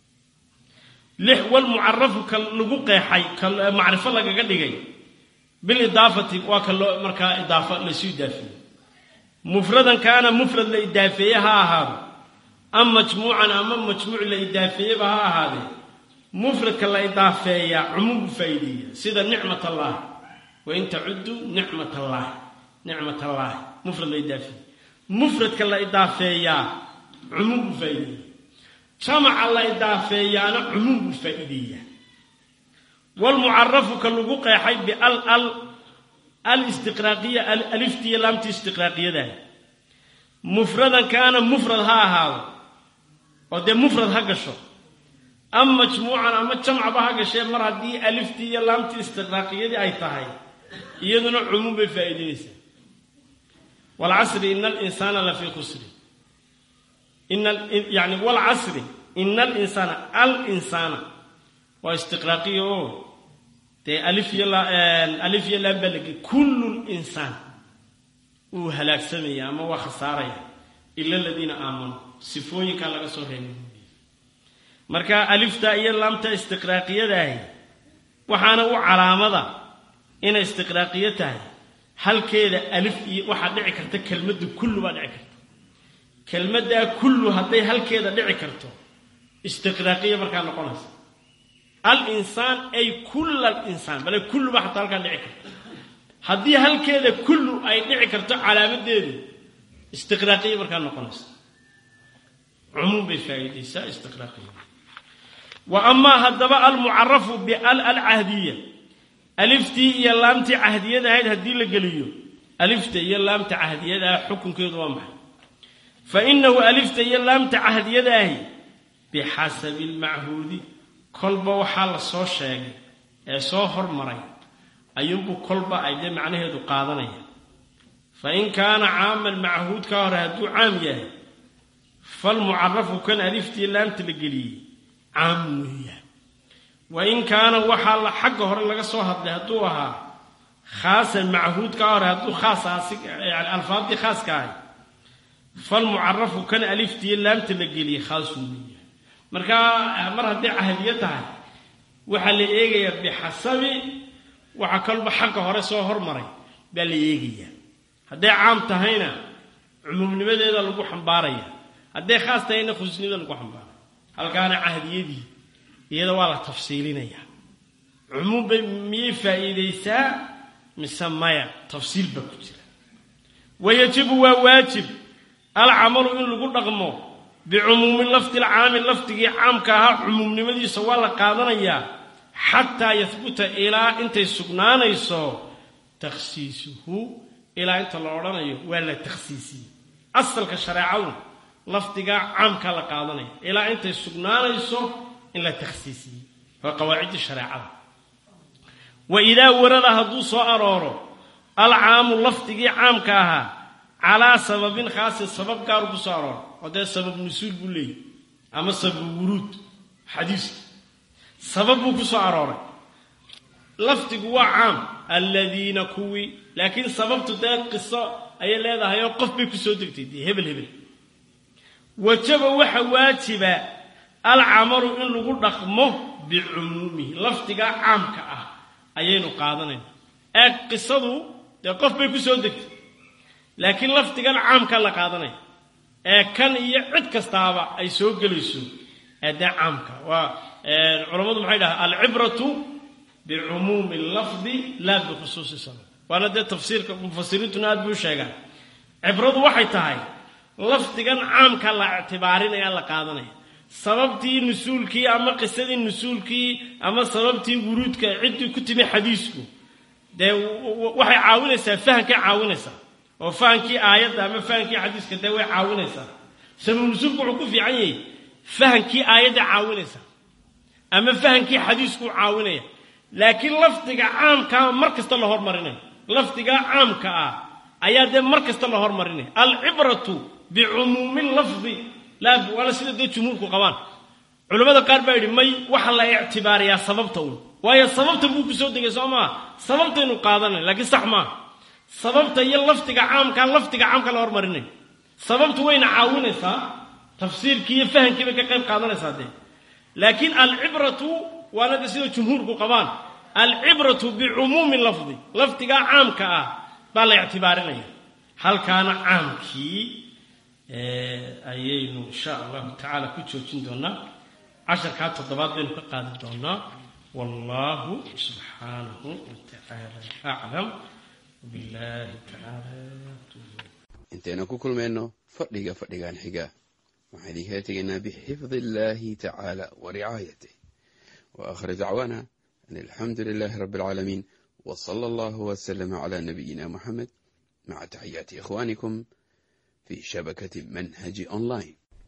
lix walmucarafu ka lagu qeexay ka macrifo lagaga dhigay bilidaafati waa ka loo markaa idaafa laysu idaafeeyey mufradan kaana mufrad la idaafeeye ha ahaado am majmuucan ama majmuuc la idaafeeyeba ha ahaadee mufradka la idaafeeyaa cumuum buu faa'iideeya sida nicmat allaah wain tacudduu nicmat allaahi nicmat allaahi mufrad la idaafeeye mufradka la idaafeeyaa cumuum buu faa'iideeya jamaca la idaafeeyaana cumuum buu faa'iideeyaa walmucarafu ka lagu qeexay bial al alistiqraaqiya aliftiya laamtii istiqraaqiyadaah mufradan kaana mufrad ha ahaado oo dee mufrad ha gasho ama majmuucan ama jamcaba ha gashee mar haddii aliftii iyo laamtii istiqraaqiyadii ay tahay iyaduna cumuum bay faa'iidaynaysaa walcasri ina alinsaana lafii khusri yani walcasri ina alinsaana alinsaana waa istiqraaqiya oo dee alif iyo alif iyo laan baa lagey kullu linsaan uu halaagsamaya ama waa khasaaraya ila aladiina aamanuu sifooyinkaa laga soo reebay marka alifta iyo laamta istiqraaqiyadaahi waxaana u calaamada inay istiqraaqiyo tahay halkeeda alif iyo waxaa dhici karta kelmadda kullu baa dhici karta kelmaddaa kullu hadday halkeeda dhici karto istiqraaqiya markaa noqonaysa alinsaan ay kulla alinsaan bale kulluba xataa halkaa dhici karto haddii halkeeda kullu ay dhici karto calaamadeedu istiqraaqiya markaa noqonaysa cumuum bay faa'iidaysaa istiqraaqiya wa amaa haddaba almucarafu bial alcahdiya aliftii iyo laamtii cahdiyada ahayd haddii la geliyo alifta iyo laamta cahdiyada ah xukunkeedu waa maxay fa inahu alifta iyo laamta cahdiyada ahi bixasabi almachuudi kolba waxaa la soo sheegay ee soo hormaray ayuunbuu kolba ay dee macnaheedu qaadanaya fa in kaana caaman machuudka hore hadduu caam yahay falmucarafu kan aliftii laamta la geliyey caam weeyaan wa in kaana waxaa la xagga hore laga soo hadlay hadduu ahaa khaasan machuudka hore hadduu khaas yani alfaadii khaaska ahay falmucarafu kan aliftii laamta la geliyey khaasuu weeyaan markaa mar hadday cahdiyo tahay waxaa la eegayaa bixasabi waxa kalba xagga hore soo hormaray baa la eegayaa hadday caam tahayna cumuumnimadeeda lagu xambaaraya hadday khaas tahayna khusnimada lagu xambaaraya halkaana cahdiyadii iyada waa la tafsiilinayaa cumuum bay miyay faa'iidaysaa mise maya tafsiil baa ku jira wayajibu waa waajib alcamalu in lagu dhaqmo bicumuumi lafdi alcaami lafdigii caamka ahaa cumuumnimadiisa waa la qaadanayaa xataa yahbuta ilaa intay sugnaanayso takhsiisuhu ilaa inta la odhanayo waa la takhsiisiyey asalka shareecadu lafdigaa caamkaa la qaadanaya ilaa intay sugnaanayso in la takhsiisiyey waa qawaacidii shareecada wa idaa warada hadduu soo arooro alcaamu lafdigii caamka ahaa calaa sababin khaasin sabab gaaru ku soo arooro oo dee sabab nusuul buu leeyahy ama sabab wuruud xadiiska sabab buu ku soo arooray lafdigu waa caam alladiina kuwii laakiin sababtu dee qiso ayay leedahay oo qof bay ku soo degtay dee hebel hebel wajaba waxa waajiba alcamalu in lagu dhaqmo bicumuumihi lafdigaa caamka ah ayaynu qaadanayna ee qisadu dee qof bay ku soo degtay laakiin lafdigan caamkaa la qaadanaya ee kan iyo cid kastaaba ay soo gelayso ee dee caamka waa culammadu maxay dhahaa alcibratu bicumuumi lafdi laa bikhusuusi sabab waana dee tafsiirka mufasiriintuna aad buu sheegaan cibradu waxay tahay lafdigan caamka la ictibaarinaya la qaadanaya sababtii nusuulkii ama qisadii nusuulkii ama sababtii wuruudka ciddii ku timi xadiisku dee waxay caawinaysaa fahamkay caawinaysaa oo fahamkii aayadda ama fahamkii xadiiska dee way caawinaysaa sabab nusuulku wuxuu ku fiican yahay fahamkii aayadda caawinaysaa ama fahamkii xadiisku caawinaya laakiin lafdiga caamkaa mar kasta la hormarinaya lafdiga caamka ah ayaa dee mar kasta la hormarinaya alcibratu bicumuumi lafdi laa waana sida dee jumhuurku qabaan culimmada qaar baa yidhi may waxa la ictibaariyaa sababta uun waayo sababta buu ku soo degay soo maa sababtaynu qaadanay laakiin sax maaha sababta iyo lafdiga caamkaa lafdiga caamka la hormarinay sababtu wayna caawinaysaa tafsiirkii iyo fahamkii bay ka qayb qaadanaysaa dee laakiin alcibratu waana de sida jumhuurku qabaan alcibratu bicumuumi lafdi lafdigaa caamka ah baa la ictibaarinaya halkaana caamkii ayaynu insha allahu tacaala ku joojin doonaa casharkaa toddobaad baynu ka qaadi doonaa wallahu subxaanahu watacaala aclam wabillahi tacaala intaynu ku kulmayno fadhiga fadhigan xiga waxaan idinkala tegaynaa bixifdi illaahi tacaala wa ricaayatih wa aakhir dacwaana an alxamdu lilaahi rabbi alcaalamiin wa sala allahu wasalama calaa nabiyina muxamed maca taxiyaati ikhwaanikum في شبكة منهج أونلاين